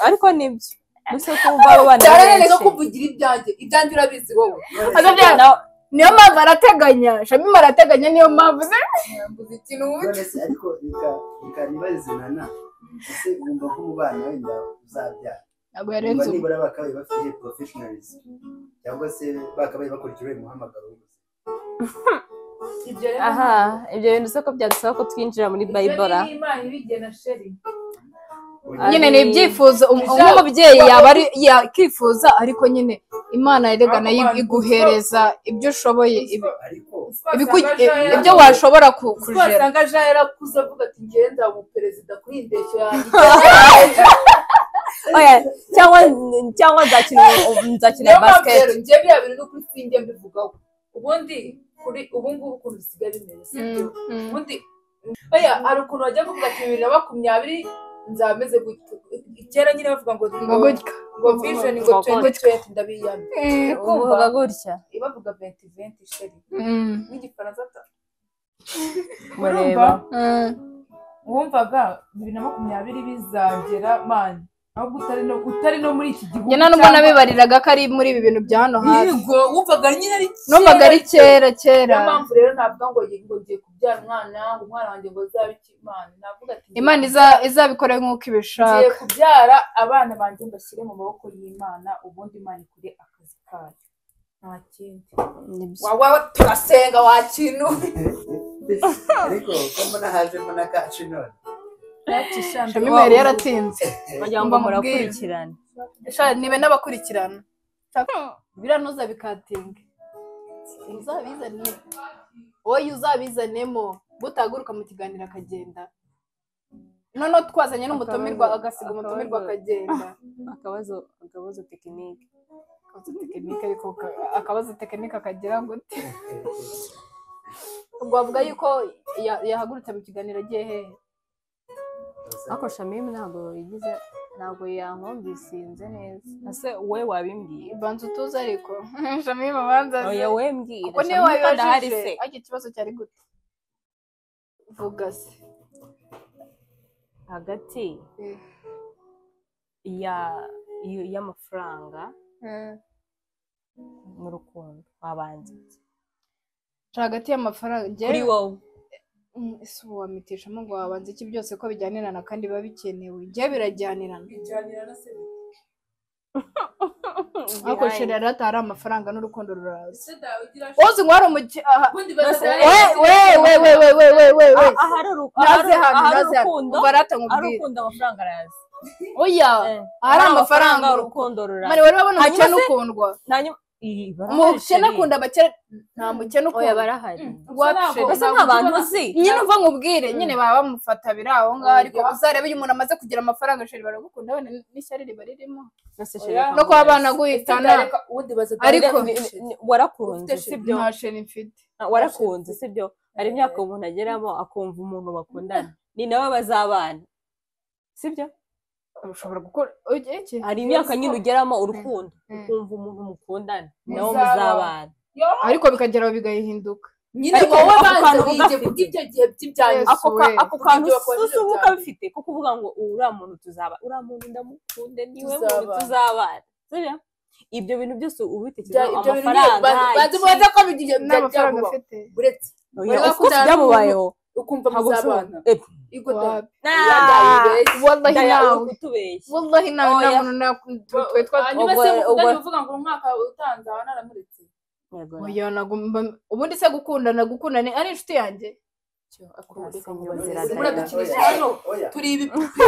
Speaker 1: ariko nibyo gusa ko wumva abo bana
Speaker 3: cyane
Speaker 1: ari
Speaker 3: rero
Speaker 1: benshi.
Speaker 3: kumva ugira ibyanjye ibyanjye urabizi wowe
Speaker 2: azabyara
Speaker 1: Na-
Speaker 2: niyo mpamvu arateganya shamima arateganya niyo mpamvu ze
Speaker 3: mvuze ikintu
Speaker 4: none se ariko reka reka ntibazinana ese wumva ko mu bana wenda uzabyara
Speaker 2: ntabwo
Speaker 4: Niba
Speaker 2: yarenze ubu
Speaker 4: nibura bakabaye bafite professionalism cyangwa se bakabaye bakurikiwe umuhamagaro w'ubuzima
Speaker 3: ibyo rero
Speaker 1: aha ibyo bintu se ko byadusaba ko twinjira muri
Speaker 3: ibyo
Speaker 1: bayibora
Speaker 3: ni imana ibigena sheri
Speaker 2: nyine ni ibyifuzo um-
Speaker 3: Bizaba-
Speaker 2: nk'umubyeyi yaba ari yakifuza ariko nyine imana erega
Speaker 3: Ako
Speaker 2: nayo
Speaker 3: bantu-
Speaker 2: iguhereza ibyo ushoboye ibi-
Speaker 4: ariko
Speaker 2: ibiku-
Speaker 3: Twasanga
Speaker 2: ibyo
Speaker 3: Jean
Speaker 2: washobora ku-
Speaker 3: Kuko
Speaker 2: kujera
Speaker 3: wasanga jean yarakuze avuga ati ngenda ubu perezida kuri iyi ndeshyo yanjye
Speaker 1: Oya, cyangwa cyangwa nzakina nzakina
Speaker 3: niyo mpamvu
Speaker 1: basket
Speaker 3: rero njye biriya bintu ni ukuri sinjye mbivugaho ubundi kuri ubu ngubu ukuntu bisigaye bimeze sibyo
Speaker 2: Mm, mm.
Speaker 3: ubundi oya hari ukuntu bajya kuvuga ati bibiri na makumyabiri nzameze gutya kera nyine bavuga ngo
Speaker 2: ngo gutya
Speaker 3: ngo vision ngo
Speaker 1: Ngo
Speaker 3: twende twende ndabiyambi
Speaker 2: Eh, kumva.
Speaker 1: uvuga gutya
Speaker 3: bavuga venti venti sheri
Speaker 2: Mm,
Speaker 3: n'igifaransa ta
Speaker 1: mureba
Speaker 2: mm.
Speaker 3: wumvaga bibiri na makumyabiri bizagera mani ahubwo utari no utari no muri iki gihugu
Speaker 2: njye nta nubwo
Speaker 3: cyangwa-
Speaker 2: nabibariraga ko ari muri ibi bintu bya hano hafi
Speaker 3: Yego, wumvaga nyine ari kera
Speaker 2: numvaga ari kera kera
Speaker 3: niyo mpamvu rero navuga ngo ngi- ngo ngiye kubyara umwana ngo umwana wanjye ngo azabe imana navuga ati ngiye-
Speaker 2: imana iza- izabikore nk'uko
Speaker 3: ngiye
Speaker 2: ibishaka
Speaker 3: kubyara abana banjye mbashyire mu maboko y'imana ubundi imana ikore akazi kayo nta kindi
Speaker 1: nibyo
Speaker 3: wawe turasenga wakintu
Speaker 4: ariko ko mbona haje mbona kacu none
Speaker 2: shami mweri yaratinze
Speaker 1: wagira
Speaker 2: ngo
Speaker 1: ngo
Speaker 2: mubwire.
Speaker 1: murakurikirana
Speaker 2: Sha- nibe n'abakurikirana biranoza bikatinga uzabizane wowe uzabizanemo butaguruka mu kiganiro akagenda noneho twazanye n'umutumirwa
Speaker 1: Akabazo-
Speaker 2: agasiga umutumirwa
Speaker 1: akabazo-
Speaker 2: akagenda
Speaker 1: akabazo akabazo tekinike
Speaker 2: akabazo tekinike ariko ka- akabazo tekinike akagira gute ubwo bavuga yuko ya- yahagurutse mu kiganiro agiye hehe
Speaker 1: ariko shamim ntabwo yigize ntabwo yankumvisinze neza ese we wabimbwiye
Speaker 2: ibanza utuze ariko shami babanza
Speaker 1: oya we mbwira
Speaker 2: kuko niyo
Speaker 1: Shamim kandi ahari
Speaker 2: wabibajije
Speaker 1: se
Speaker 2: ariko ikibazo cyari gute vuga se
Speaker 1: hagati ya y- y'amafaranga n'urukundo wabanze iki?
Speaker 2: hagati y'amafaranga
Speaker 1: kuri
Speaker 2: njyewe
Speaker 1: wowe
Speaker 2: Mm, ese ubu wamitishamo ngo wabanza iki byose ko bijyanirana kandi biba bikenewe njye birajyanirana ariko shira rero atari amafaranga n'urukundo ruraza wowe ngo hari umuki- aha, we we we we we we we we we
Speaker 1: ahari uruku-
Speaker 2: naze hano
Speaker 1: ahari
Speaker 2: naze hano
Speaker 1: urukundo
Speaker 2: ubwo arata
Speaker 1: ahari
Speaker 2: nkubwire
Speaker 1: urukundo amafaranga araza
Speaker 2: oya
Speaker 1: Eh,
Speaker 2: ahari amafaranga
Speaker 1: urukundo ruraza
Speaker 2: mani wari wabona
Speaker 1: Hanyuma
Speaker 2: umukene ukundwa
Speaker 1: hanyuma iyi barahari
Speaker 2: umukene
Speaker 1: sheri.
Speaker 2: akunda abakene nta mukene
Speaker 1: oya
Speaker 2: ukundwa
Speaker 1: barahari
Speaker 2: wapi
Speaker 1: mbese nk'abantu uzi
Speaker 2: nyine uva nkubwire nyine baba bamufata biri aho ngaho ariko uzarebe iyo umuntu amaze kugira amafaranga sheri baragukunda wenda n'ishyari riba ririmo no kuba banaguhitana
Speaker 1: ariko
Speaker 2: Ariko-
Speaker 1: warakunze sibyo
Speaker 2: nta sheri mfite
Speaker 1: warakunze sibyo hari imyaka umuntu ageramo akumva umuntu bakundana ni nawe bazabana sibyo
Speaker 2: ushobora gukora ujye iki
Speaker 1: hari imyaka nyine ugeramo urukundo
Speaker 2: Mm.
Speaker 1: ukumva umuntu mukundana
Speaker 3: Mm.
Speaker 1: nawe
Speaker 3: Muzabana.
Speaker 1: muzabana
Speaker 2: ariko bikagera aho bigahinduka
Speaker 3: nyine
Speaker 1: Ariko
Speaker 3: wowe
Speaker 1: ako
Speaker 3: banza
Speaker 1: kantu
Speaker 3: wige
Speaker 1: ugafite.
Speaker 3: kubw'ibyo gihe by'ibyanyu
Speaker 2: Yes.
Speaker 1: ako ka-
Speaker 2: we.
Speaker 1: ako kantu
Speaker 3: Ibyo wakoze
Speaker 1: susu uba
Speaker 3: byaba.
Speaker 1: ukabifite ko kuvuga ngo uriya muntu tuzaba uriya muntu ndamukunde niwe muntu
Speaker 3: Tuzabana.
Speaker 1: tuzabana sibyo ibyo bintu byose uba ubitekerezaho
Speaker 3: Ibyo- ibyo bintu
Speaker 1: amafaranga
Speaker 3: banza- banza
Speaker 1: iki-
Speaker 3: ubanza ko bigiye
Speaker 2: n'amafaranga
Speaker 3: byakubaho.
Speaker 2: afite
Speaker 3: uretse
Speaker 1: Oya,
Speaker 3: Oya,
Speaker 1: of course
Speaker 3: kuzana
Speaker 1: byamubayeho
Speaker 3: ukumva
Speaker 1: ntabwo
Speaker 3: muzabana
Speaker 1: ushobora- Epfa.
Speaker 3: Igo da.
Speaker 2: wapi
Speaker 3: Yabyaye
Speaker 2: wallahi
Speaker 1: Ndaya
Speaker 2: nawe
Speaker 1: uri kutubeshya
Speaker 2: wallahi nawe
Speaker 1: Oya.
Speaker 2: nta muntu na- tu- twe twa
Speaker 3: hanyuma
Speaker 1: ubwo-
Speaker 3: se mukundana
Speaker 1: ubwo-
Speaker 3: uvuga ngo umwaka utanze aha naramuretse
Speaker 2: oya nagomba ubundi se gukundana gukundana ari inshuti yanjye
Speaker 3: akureka ngo
Speaker 1: Nta
Speaker 3: baziranye.
Speaker 1: ziradana.
Speaker 3: Muradukinisha
Speaker 4: Oya.
Speaker 3: hano
Speaker 4: Oya.
Speaker 3: turi ibipupe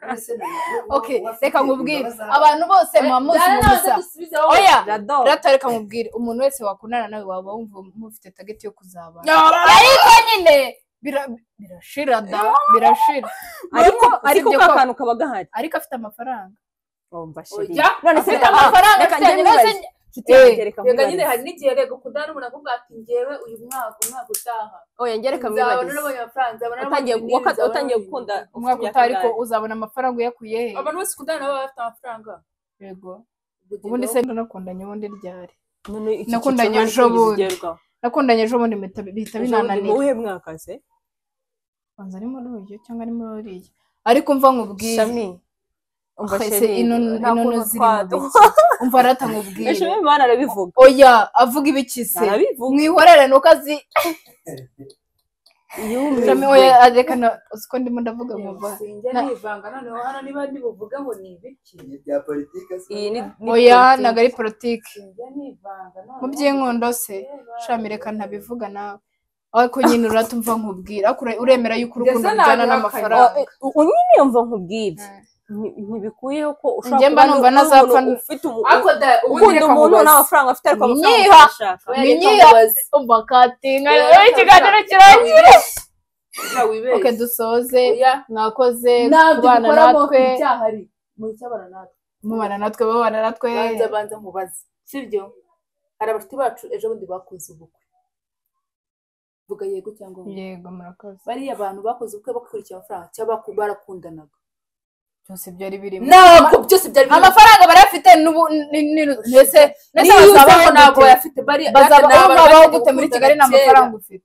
Speaker 4: Mbese none
Speaker 2: okay
Speaker 4: uba afite
Speaker 2: reka nkubwire
Speaker 4: imbabazi
Speaker 2: abantu bose muba muzi
Speaker 3: Dana
Speaker 2: mu
Speaker 3: nawe
Speaker 2: gusa
Speaker 3: dusubizeho.
Speaker 2: oya
Speaker 1: rado
Speaker 2: rata reka nkubwire umuntu wese wakundana nawe waba wumva mufite tageti yo kuzabana
Speaker 3: Nyabara.
Speaker 2: ariko nyine bira- birashira da birashira
Speaker 1: ariko
Speaker 2: Uretse
Speaker 1: ariko
Speaker 2: ibyo
Speaker 1: ka
Speaker 2: ko-
Speaker 1: kantu kaba gahari
Speaker 2: ariko afite amafaranga
Speaker 3: Oya.
Speaker 1: none se
Speaker 2: afite
Speaker 1: reka-
Speaker 2: amafaranga
Speaker 1: reka
Speaker 2: afite
Speaker 1: njye
Speaker 2: ibibazo
Speaker 1: nibaze. nshuti yanjye
Speaker 2: Eh,
Speaker 1: reka
Speaker 3: Reka nyine hari
Speaker 1: nkubarize
Speaker 3: n'igihe rego kudana umuntu akubwira ati njyewe uyu mwaka umwaka utaha
Speaker 1: oya njye reka
Speaker 3: nzabona
Speaker 1: mwibarize
Speaker 3: nabonye amafaranga nzabona
Speaker 1: Watangiye-
Speaker 3: nabonye ibintu,
Speaker 1: waka-
Speaker 3: nzabona
Speaker 1: watangiye
Speaker 3: nabonye
Speaker 1: gukunda
Speaker 3: ibintu.
Speaker 2: umwaka
Speaker 1: ufite
Speaker 2: utaha ariko
Speaker 1: imyaka
Speaker 2: uzabona amafaranga uyakuye he
Speaker 3: abantu bose ukundana baba bafite amafaranga
Speaker 2: yego
Speaker 3: Ubwo
Speaker 2: ubundi
Speaker 3: ugenda
Speaker 2: se nakundanye ubundi ryari
Speaker 1: ingahe? None iki
Speaker 2: Nakundanye
Speaker 1: cyiciro ntabwo
Speaker 2: ejobundi.
Speaker 1: kigeze kigerwaho.
Speaker 2: nakundanye ejo bundi mpita bihita
Speaker 1: Ejobundi mu
Speaker 2: binananira
Speaker 1: wuhe mwaka se
Speaker 2: banza ari muri uyu cyangwa ari muri uriya ariko mva nkubwire
Speaker 1: shami umva
Speaker 2: Ese
Speaker 1: sheri
Speaker 2: inono-
Speaker 1: nta
Speaker 2: inono
Speaker 1: kuntu
Speaker 2: ziri
Speaker 1: twadu.
Speaker 2: mu umva rata nkubwire
Speaker 1: shami imana arabivuga
Speaker 2: oya avuga ibiki se
Speaker 1: arabivuga
Speaker 2: mwihorere nuko azi
Speaker 1: yumiwe
Speaker 2: Shami, oya reka na uzi ko ndimo ndavuga
Speaker 3: uvuga,
Speaker 2: muva
Speaker 3: sinjya
Speaker 2: Na-
Speaker 3: nivanga noneho hano niba ndibuvuge ngo ni ibiki
Speaker 4: Ibi bya politiki se
Speaker 1: iyi ni ni
Speaker 2: oya
Speaker 1: politiki.
Speaker 2: ntabwo ari politiki
Speaker 3: sinjya nivanga
Speaker 2: mu by'inkondo se shami reka ntabivuga nawe ariko nyine uratumva nkubwira ariko ure- uremera yuko urukundo
Speaker 3: Ndetse
Speaker 2: rujyana
Speaker 3: nabihakanye.
Speaker 2: n'amafaranga
Speaker 1: U- u- nyine yumva nkubwira Nti- ntibikwiyeho ko
Speaker 2: Njye mba numva
Speaker 1: n'umuntu
Speaker 2: nazapfa n-
Speaker 1: ufite umu-
Speaker 3: ariko da ubundi
Speaker 1: ukunda umuntu nta mafaranga afite ariko amafaranga
Speaker 2: Nyiha.
Speaker 1: arashaka
Speaker 2: Ninyiha. umva katinga
Speaker 3: Oya,
Speaker 2: ikiganiro
Speaker 3: reka-
Speaker 2: kirangiye
Speaker 3: wibeshye
Speaker 2: oke dusoze
Speaker 3: Oya.
Speaker 2: mwakoze
Speaker 3: ntabyo
Speaker 2: kubana
Speaker 3: dukoramo
Speaker 2: natwe
Speaker 3: ibyahari mu icyabana natwe
Speaker 2: mubana natwe babana natwe
Speaker 3: banza banza mubaze sibyo hari abashuti bacu ejo bundi bakoze ubukwe vuga yego cyangwa ngo
Speaker 2: yego murakoze
Speaker 3: bariya bantu bakoze ubukwe bakurikira amafaranga cyangwa baku- barakundanaga
Speaker 2: byose byari birimo
Speaker 3: ntabwo byose byari biri-
Speaker 2: amafaranga barayafite n'ubu ni- ni- ni- ndetse ndetse
Speaker 3: niyo
Speaker 2: bazabaho
Speaker 3: uzabaho ntabwo
Speaker 2: gute
Speaker 3: bayafite bari
Speaker 2: bazabaho bazabaho gute muri Kigali nta mafaranga
Speaker 3: amafaranga
Speaker 2: ufite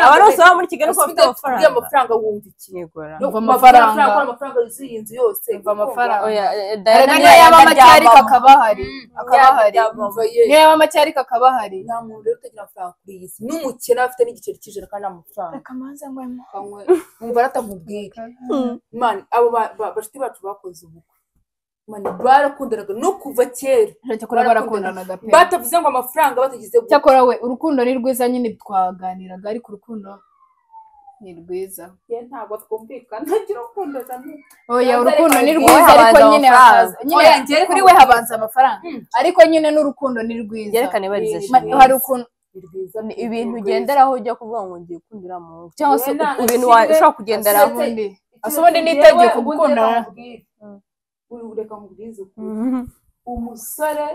Speaker 1: abarose baba muri kigali ko bafite
Speaker 3: amafaranga
Speaker 1: amafaranga
Speaker 3: amafaranga wumva iki
Speaker 1: yegora
Speaker 2: No,
Speaker 3: Umva
Speaker 2: amafaranga.
Speaker 3: amafaranga amafaranga yuzuye iyi nzu yose
Speaker 2: Umva amafaranga.
Speaker 1: oya eh,
Speaker 2: hari
Speaker 1: Diana
Speaker 2: n'iyo yaba make
Speaker 1: aryamamo.
Speaker 2: ariko akaba ahari akaba ahari niyo
Speaker 3: akabahari
Speaker 2: yaba make ariko akaba ahari
Speaker 3: nta muntu rero utagira amafaranga kuri iyi si n'umukene afite n'igiceri cy'ijana kandi nta mafaranga
Speaker 2: reka manze ngwemo
Speaker 3: kamwe wumva aratamubwira mani abo ba- ba- bashuti bacu bakoze ubukwe mani barakundanaga no kuva kera
Speaker 2: cyakora barakundanaga pe
Speaker 3: batavuze ngo amafaranga batagize gutya
Speaker 2: cyakora we urukundo ni rwiza nyine twaganiraga ariko urukundo ni rwiza
Speaker 3: ntabwo twumvikana ntagira urukundo cyane
Speaker 2: oya
Speaker 3: Yaza
Speaker 2: urukundo
Speaker 3: ariko
Speaker 2: ni
Speaker 3: njyewe
Speaker 2: rwiza
Speaker 1: habanza
Speaker 2: ariko nyine
Speaker 1: amafaranga.
Speaker 2: hakaza nyine
Speaker 3: Oya, njyewe
Speaker 2: kuri
Speaker 3: reka
Speaker 2: we
Speaker 3: ngo-
Speaker 2: habanza amafaranga
Speaker 3: Mm.
Speaker 2: ariko nyine n'urukundo ni rwiza
Speaker 1: yerekane ibarizo
Speaker 3: Ma-
Speaker 1: shimwe.
Speaker 2: Ma- hari ukuntu
Speaker 3: ni rwiza
Speaker 1: Ni
Speaker 3: ni
Speaker 1: ibintu
Speaker 3: rwiza.
Speaker 1: ugenderaho ujya kuvuga ngo ngiye gukundira mu ngo cyangwa se
Speaker 3: Yena,
Speaker 1: ibintu
Speaker 3: ikindi-
Speaker 1: ushobora kugenderaho
Speaker 3: Asetse-
Speaker 2: ubundi
Speaker 3: Ikintu
Speaker 2: ese ubundi ni
Speaker 3: njyewe
Speaker 2: itegeko
Speaker 3: ubundi
Speaker 2: gukundana.
Speaker 3: reka nkubwire. Uri ureka nkubwize ukuri umusore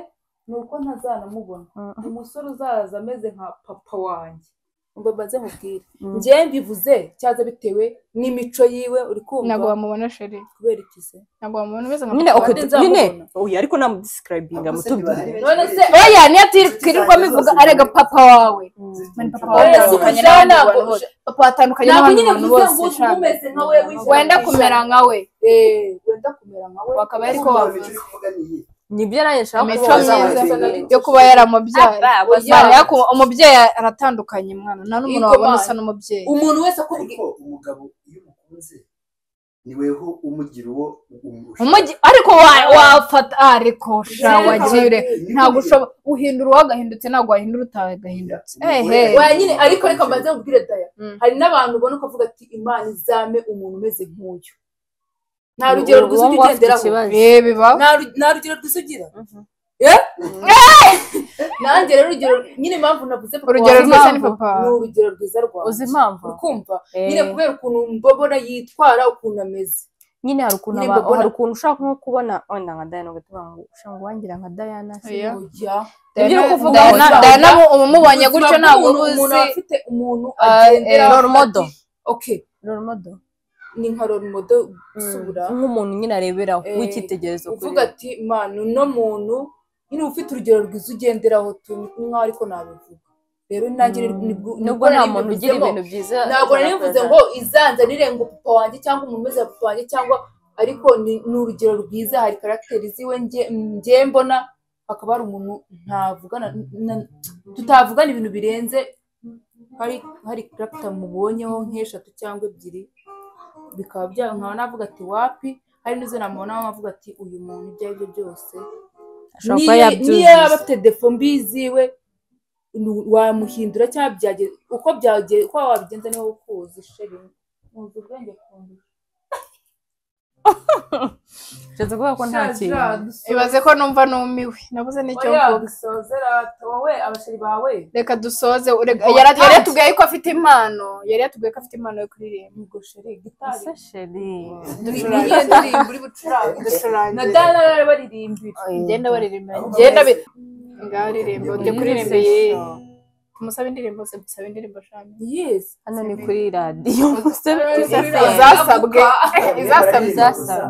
Speaker 3: ni uko ntazanamubona umusore uzaza ameze nka papa wanjye ngo maze nkubwire
Speaker 1: Mm.
Speaker 3: njyewe mbivuze cyaza bitewe n'imico yiwe uri
Speaker 2: ntabwo
Speaker 3: kumva
Speaker 2: wamubona sheri
Speaker 3: kubera iki se
Speaker 2: ntabwo wamubona umeze nka
Speaker 1: nyine
Speaker 3: uko-
Speaker 1: ok
Speaker 3: nzamubona.
Speaker 1: nyine oya ariko namudisikirayibinga mutubwire
Speaker 3: none se
Speaker 2: oya niyo twirirwa bivuga arega papa wawe Mani papa wawe
Speaker 3: Oya,
Speaker 2: atandukanye
Speaker 3: Suzana,
Speaker 2: n'abandi bantu
Speaker 3: ngo-
Speaker 2: bose papa atandukanye
Speaker 3: ntabwo
Speaker 2: n'abandi
Speaker 3: nyine
Speaker 2: bantu
Speaker 3: mvuze
Speaker 2: bose
Speaker 3: ngo
Speaker 2: shaka.
Speaker 3: umeze nka we wishyira
Speaker 2: wenda
Speaker 3: ku ijana.
Speaker 2: kumera nkawe
Speaker 3: Eh, wenda kumera nka we
Speaker 2: Wakaba ariko
Speaker 3: Kumva
Speaker 2: wavuze.
Speaker 3: imico-
Speaker 1: nibyo nanjye nshaka
Speaker 2: imico
Speaker 1: kubaza
Speaker 2: myiza
Speaker 1: ababyeyi.
Speaker 2: yo kuba yaramubyara
Speaker 1: Ah,
Speaker 3: Oya.
Speaker 2: Mwana, ariko umubyeyi aratandukanye mwana nta n'umuntu
Speaker 3: Yego,
Speaker 2: wabona
Speaker 3: Mana.
Speaker 2: usa n'umubyeyi
Speaker 3: umuntu wese akubwira
Speaker 4: ariko umugabo iyo umukunze ni weho umugira uwo umurusha
Speaker 2: Umujyi- ariko wa- wafata ariko sha
Speaker 3: Yego,
Speaker 2: wagire
Speaker 3: Mana.
Speaker 2: ntabwo ushobora uhindura uwagahindutse ntabwo wahindura utagahindutse ehe
Speaker 4: Umugore-
Speaker 3: Oya nyine ariko reka mbanze nkubwire daya
Speaker 2: Mm.
Speaker 3: hari n'abantu ubona ukavuga ati imana izame umuntu umeze nk'uyu nta
Speaker 1: Ubu-
Speaker 3: rugero
Speaker 1: ubu
Speaker 3: rwiza ujya
Speaker 1: ngubu afite
Speaker 3: ugenderaho
Speaker 1: ikibazo.
Speaker 2: Eh, biba
Speaker 3: Nta ru- nta rugero rwiza ugira
Speaker 1: Mhm.
Speaker 3: Eh? nanjye rero urugero nyine impamvu navuze papa
Speaker 2: urugero
Speaker 3: wawe
Speaker 2: rwiza ni
Speaker 1: impamvu.
Speaker 2: papa
Speaker 3: ni urugero rwiza rwawe
Speaker 1: uzi impamvu
Speaker 3: urukumva
Speaker 1: Eh,
Speaker 3: nyine kubera ukuntu mbobora yitwara ukuntu ameze
Speaker 1: nyine hari ukuntu
Speaker 3: nyine
Speaker 1: aba-
Speaker 3: mbona-
Speaker 1: hari ukuntu ushaka nko kubona wenda nka dayana ugatuma ngo ushaka ngo wangira nka dayana se
Speaker 2: Oya.
Speaker 3: Oya.
Speaker 1: Ibyo uri kuvuga
Speaker 2: Diana-
Speaker 1: ngo-
Speaker 2: Diana mu- umumubonye
Speaker 3: Ubuzima
Speaker 2: gutyo ntabwo
Speaker 3: bw'umuntu, umuntu
Speaker 2: ubuzi
Speaker 3: aba afite umuntu
Speaker 2: Ah, eh,
Speaker 3: agenderaho
Speaker 1: role model.
Speaker 3: ati, okay
Speaker 1: role model
Speaker 3: ni nka role model usubira
Speaker 1: nk'umuntu nyine areberaho
Speaker 3: Eh,
Speaker 1: w'icyitegererezo kuri
Speaker 3: uvuga ati manu uno muntu nyine uba ufite urugero rwiza ugenderaho tu mwawe ariko nabivuga rero nanjye
Speaker 1: Mm.
Speaker 3: nibwo
Speaker 1: nubwo nta muntu ugira ibintu byiza
Speaker 3: ntabwo nari mvuze ngo izanzanire ngo papa wanjye cyangwa umuntu umeze nka papa wanjye cyangwa ariko ni ni urugero rwiza hari karagiteri ziwe nge- nge mbona hakaba hari umuntu ntavugana na- tutavugana ibintu birenze hari hari karagita mubonyeho nk'eshatu cyangwa ebyiri bikaba bya nkaba navuga ati wapi hari n'izo namubonaho nkavuga ati uyu muntu ibyo ari byo byose
Speaker 1: ashobora kuba
Speaker 3: niyo niyo
Speaker 1: yabyuzuza
Speaker 3: yaba afite defo mbi ziwe nu- wamuhindura cyangwa byagera uko byagera uko wabigenza niho ukuzi sheri nkunze ubwenge kundusha
Speaker 1: keretse kuvuga ko nta kintu
Speaker 2: ibaze ko numva numiwe nabuze n'icyo mvuga
Speaker 3: dusozera wowe abasheri bawe
Speaker 2: reka dusoze urega- yari yari yatubwiye ko afite impano yari yatubwiye ko afite impano yo kuririmba
Speaker 3: ubwo sheri gitari
Speaker 1: ese sheri
Speaker 3: ni iyihe ndirimbo uri bucurange na
Speaker 2: ducurangira
Speaker 3: dana bari baririmbira
Speaker 2: ngenda baririmba
Speaker 4: Aho
Speaker 2: ngenda bi
Speaker 4: bamaze.
Speaker 2: ngaririmba ujye
Speaker 1: Muri
Speaker 2: kuririmba
Speaker 1: session.
Speaker 2: ye tumusabe indirimbo ze dusaba indirimbo shami
Speaker 3: yesi
Speaker 1: hano ni kuri radiyo musabe
Speaker 3: Kuri
Speaker 1: musabe-
Speaker 3: radiyo.
Speaker 2: izasabwe izasabwe
Speaker 1: izasaba.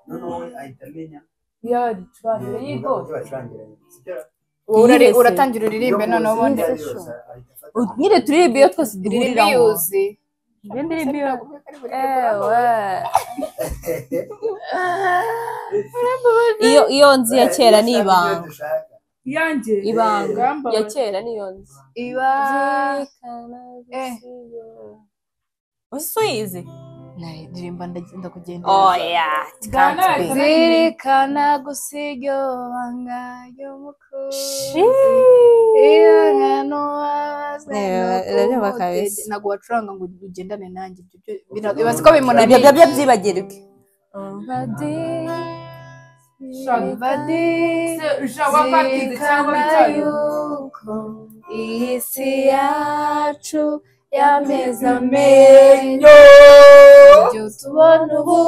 Speaker 4: noneho we ahita amenya
Speaker 3: ya ducurange
Speaker 4: ibigo
Speaker 3: yego
Speaker 4: bacurangiranye
Speaker 2: Wowe urari-
Speaker 1: Yiyise.
Speaker 2: uratangira uririmbe noneho ubundi
Speaker 1: Yiyise. nyine turirimba iyo twese
Speaker 2: uririmbe
Speaker 1: duhurira
Speaker 2: yuzi
Speaker 1: indirimbo iyo iyo iyo nzu ya kera ni ibanga
Speaker 3: iyanjye
Speaker 1: ibanga
Speaker 2: Ngamba
Speaker 1: ya
Speaker 2: we.
Speaker 1: kera ni iyo nzu
Speaker 2: iba Eh.
Speaker 1: ese uyizi
Speaker 2: naririmba ndagenda kugenda
Speaker 1: oya
Speaker 3: Dana
Speaker 1: tukansi
Speaker 3: yahita-
Speaker 2: zirikana gusa iryo banga ry'umukunzi ibanga n'uwabazwe
Speaker 1: Eh, urabyumva kabisa.
Speaker 2: ntabwo wacuranga ngo ugendane nanjye ibyo byo- bira- ibaze ko bimunaniye
Speaker 1: ibyo byo byibagirwe
Speaker 2: Badi-
Speaker 3: Se- ja wapatinze cyangwa bitayo
Speaker 2: yuko iyi si yacu yameze
Speaker 3: amenyo
Speaker 2: ibyo tubona ubu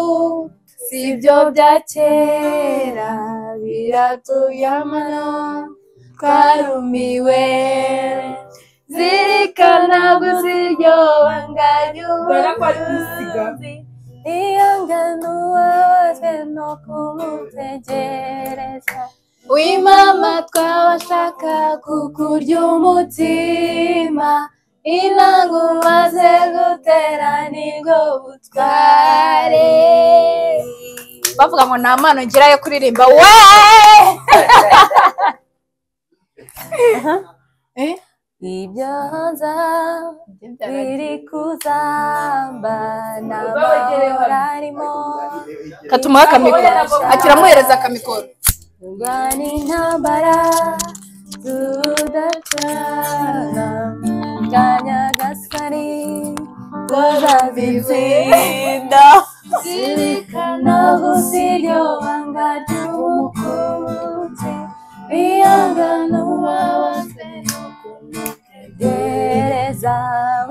Speaker 2: si ibyo bya kera biratuyamana twarumiwe zirikana gusa iryo banga
Speaker 3: Dore ko ari gusiga.
Speaker 2: ry'umukunzi
Speaker 1: iyanganuwe wese no kumutegereza wimama twabashaka kukurya umutima inanga umaze gutera nibwo butware
Speaker 2: bavuga ngo nta mpano ngira yo kuririmba we Eh?
Speaker 1: ibyo hanze biri kuzamba
Speaker 3: Uzawegereho.
Speaker 1: n'amahoro arimo
Speaker 2: katumuha akamikoro akiramuhereza akamikoro
Speaker 1: kurwana intambara zudacana bwa nyagasani rwazazitsinda zirikana gusiryo banga ry'umukunzi biyangana uwabase no kumutegereza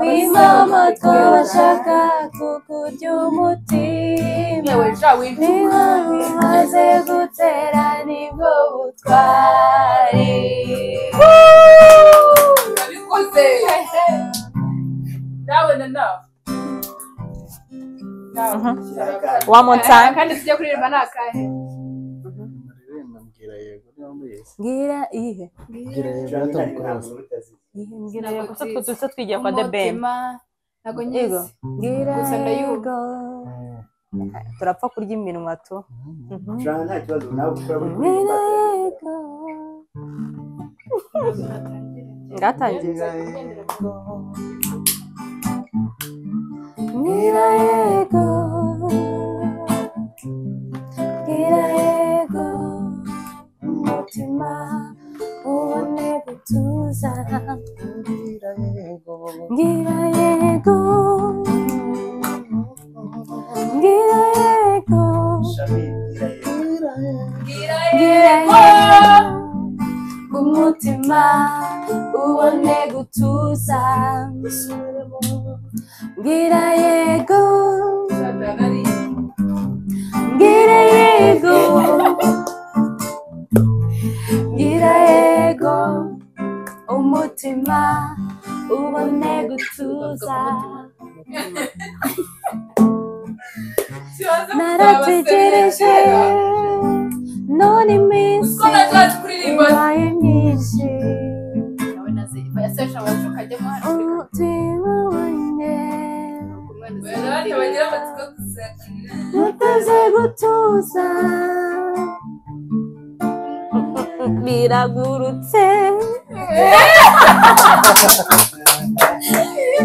Speaker 1: wimama twabashaka kukurya umutima
Speaker 3: yewe ja
Speaker 1: niba
Speaker 3: wibyuka
Speaker 1: umaze gutera nibwo butwari
Speaker 3: urabikoze nawe na nawe
Speaker 2: One more time.
Speaker 3: kandi tujya kuririmba ni akahe
Speaker 4: mbwira yego niba muyizi
Speaker 1: ngira ihe
Speaker 4: mbwira yego natari kubaza
Speaker 1: ihe ngira
Speaker 2: Ntabwo
Speaker 1: yego
Speaker 2: nzizi.
Speaker 1: tutse twigiye kwa the ben
Speaker 2: Umutima, ntabwo nyizi
Speaker 1: yego ngira
Speaker 2: Gusa ndayumva.
Speaker 1: yego turapfa kurya iminwa tu Mhm.
Speaker 4: jana nta kibazo nawe gukora buri
Speaker 1: ngira
Speaker 4: kuririmba.
Speaker 1: yego ngatangiye
Speaker 4: Ngira yego
Speaker 1: ngira yego ngira yego umutima ubone gutuza
Speaker 4: ngira yego
Speaker 1: Ngira yego Ngira yego
Speaker 4: shami ngira yego
Speaker 1: Ngira yego Umutima ubone gutuza Ngira yego Ngira yego Ngira yego Umutima ubone gutuza narategereje none iminsi ibaye myinshi umutima wanjye uteze gutuza biragurutse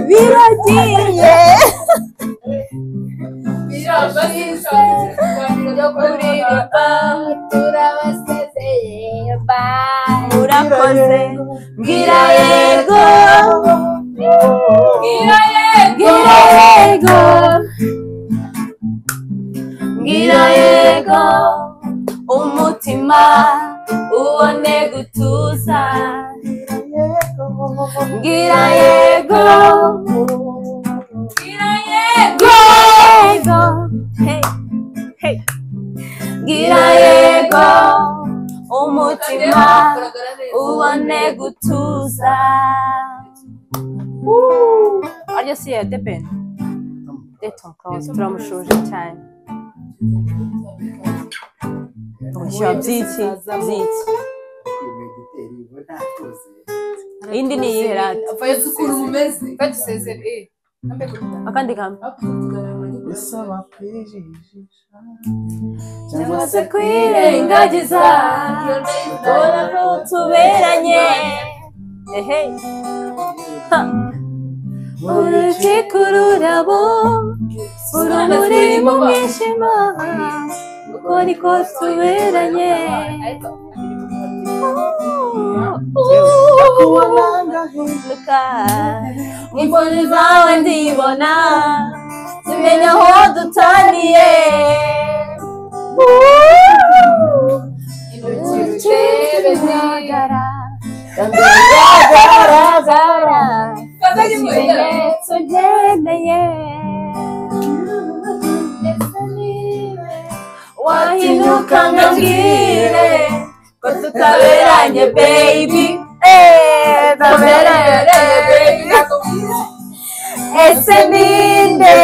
Speaker 1: biragiye turabasezeye bye urakoze mbwira yego mbwira yego mbwira yego umutima ubone gutuza mbwira yego mbwira yego hey, hey. mbwira yego umutima ubone gutuza aryo si ya debeni Tom Close turamushuje cyane ubushyuha by'iki by'iki
Speaker 4: Yego giteri yego nta tuzi
Speaker 1: indi ni iyihe rati akandi kamwe
Speaker 4: bisaba kwijijisha
Speaker 1: cyangwa se kwirengagiza ubona ko tuberanye ehe Ha. urukiko rurabo urumuri mu mwijima uko niko tuberanye ndahinduka imboni zawe ndibona zimenya aho dutaniye Kigaragara, kigaragara, ikimenyetso nkeneye. Ndetse niwe wahinduka nka mbwire ko tutaberanye baby Eh, tutaberanye baby ese ninde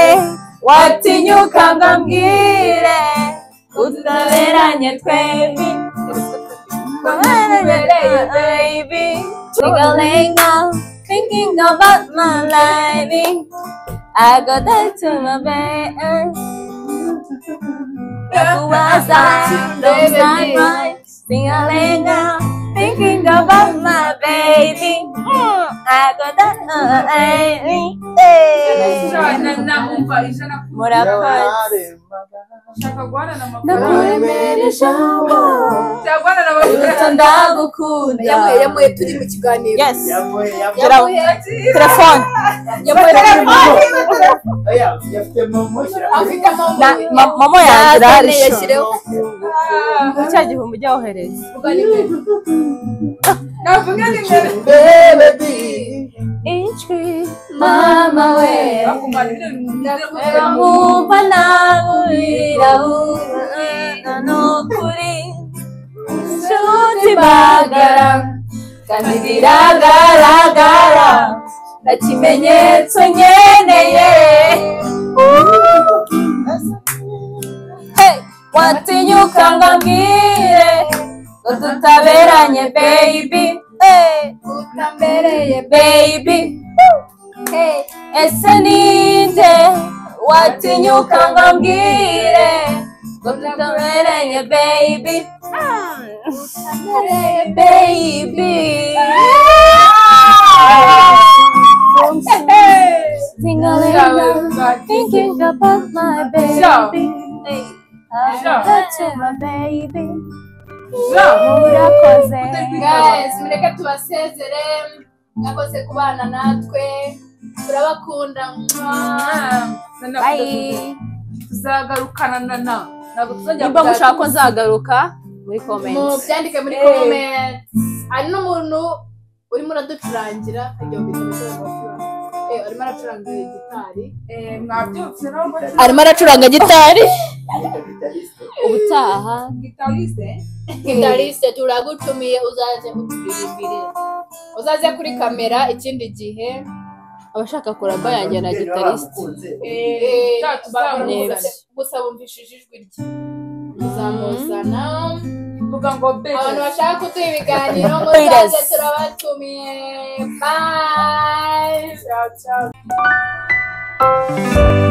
Speaker 1: watinyuka ngo ambwire utaberanye twembi baby Jingalinga, thinking about my lady I go back to my bed Nakuwaza, don't sound right Jingalinga, thinking about my baby I go back to my lady
Speaker 3: Ijana na umva ijana
Speaker 1: Murakoze
Speaker 3: ushaka guhorana amafaranga
Speaker 1: Nakuremera ijambo
Speaker 3: cyagwana na
Speaker 1: Uruta
Speaker 3: bagenzi
Speaker 1: ndagukunda
Speaker 5: yamuye yamuye turi mu kiganiro
Speaker 4: Yes.
Speaker 6: yamuye yamuye
Speaker 4: Telefone.
Speaker 5: yamuye telefone
Speaker 6: oya yafite momo shyira
Speaker 5: afite
Speaker 4: Na-
Speaker 5: amaboko
Speaker 4: ma- Momo yanjye irahari
Speaker 5: Yazanye,
Speaker 4: sho.
Speaker 5: yashyireho
Speaker 4: Ni cya gihumbi ujyawohereza
Speaker 3: navuga ni mbere
Speaker 1: ijwi mama we
Speaker 3: bakumara ibintu mu
Speaker 1: rero mwumva nagurira ubuzima n'ukuri inshuti magara kandi biragaragara nta kimenyetso nkeneye Hey! watinyuka ngo ambwire ngo tutaberanye baby Hey! utambereye baby Hey, ese ninde watinyuka ngo ambwire ngo tutaberanye baby tutabereye baby Zingalinga, thinking about my baby Hey, I'm touching my baby Murakoze
Speaker 2: guys mureke tubasezere mwakoze kubana natwe turabakunda
Speaker 1: Bye
Speaker 3: tuzagarukana na na ntabwo tuzajya
Speaker 4: nimba mushaka ko nzagaruka muri
Speaker 2: mu
Speaker 4: comments
Speaker 2: byandike muri comment hari n'umuntu urimo uraducurangira agiye kugira ibitego Eh, arimo aracuranga gitari
Speaker 3: mwabyutse nawe
Speaker 5: arimo aracuranga gitari
Speaker 4: ubutaha
Speaker 3: gitariste
Speaker 2: gitariste turagutumiye uzaze utubiribire uzaze kuri kamera ikindi gihe
Speaker 4: abashaka kuraba yanjye na gitariste
Speaker 2: Eh,
Speaker 3: cya
Speaker 2: tuzamuzana.
Speaker 4: neza.
Speaker 2: gusa bumvishije ijwi rye tuzamuzana
Speaker 3: tuvuga ngo
Speaker 2: abantu
Speaker 3: bebe
Speaker 2: bashaka kuduha ibiganiro
Speaker 4: Haters.
Speaker 2: muzaze turabatumiye bye
Speaker 3: Ciao, ciao.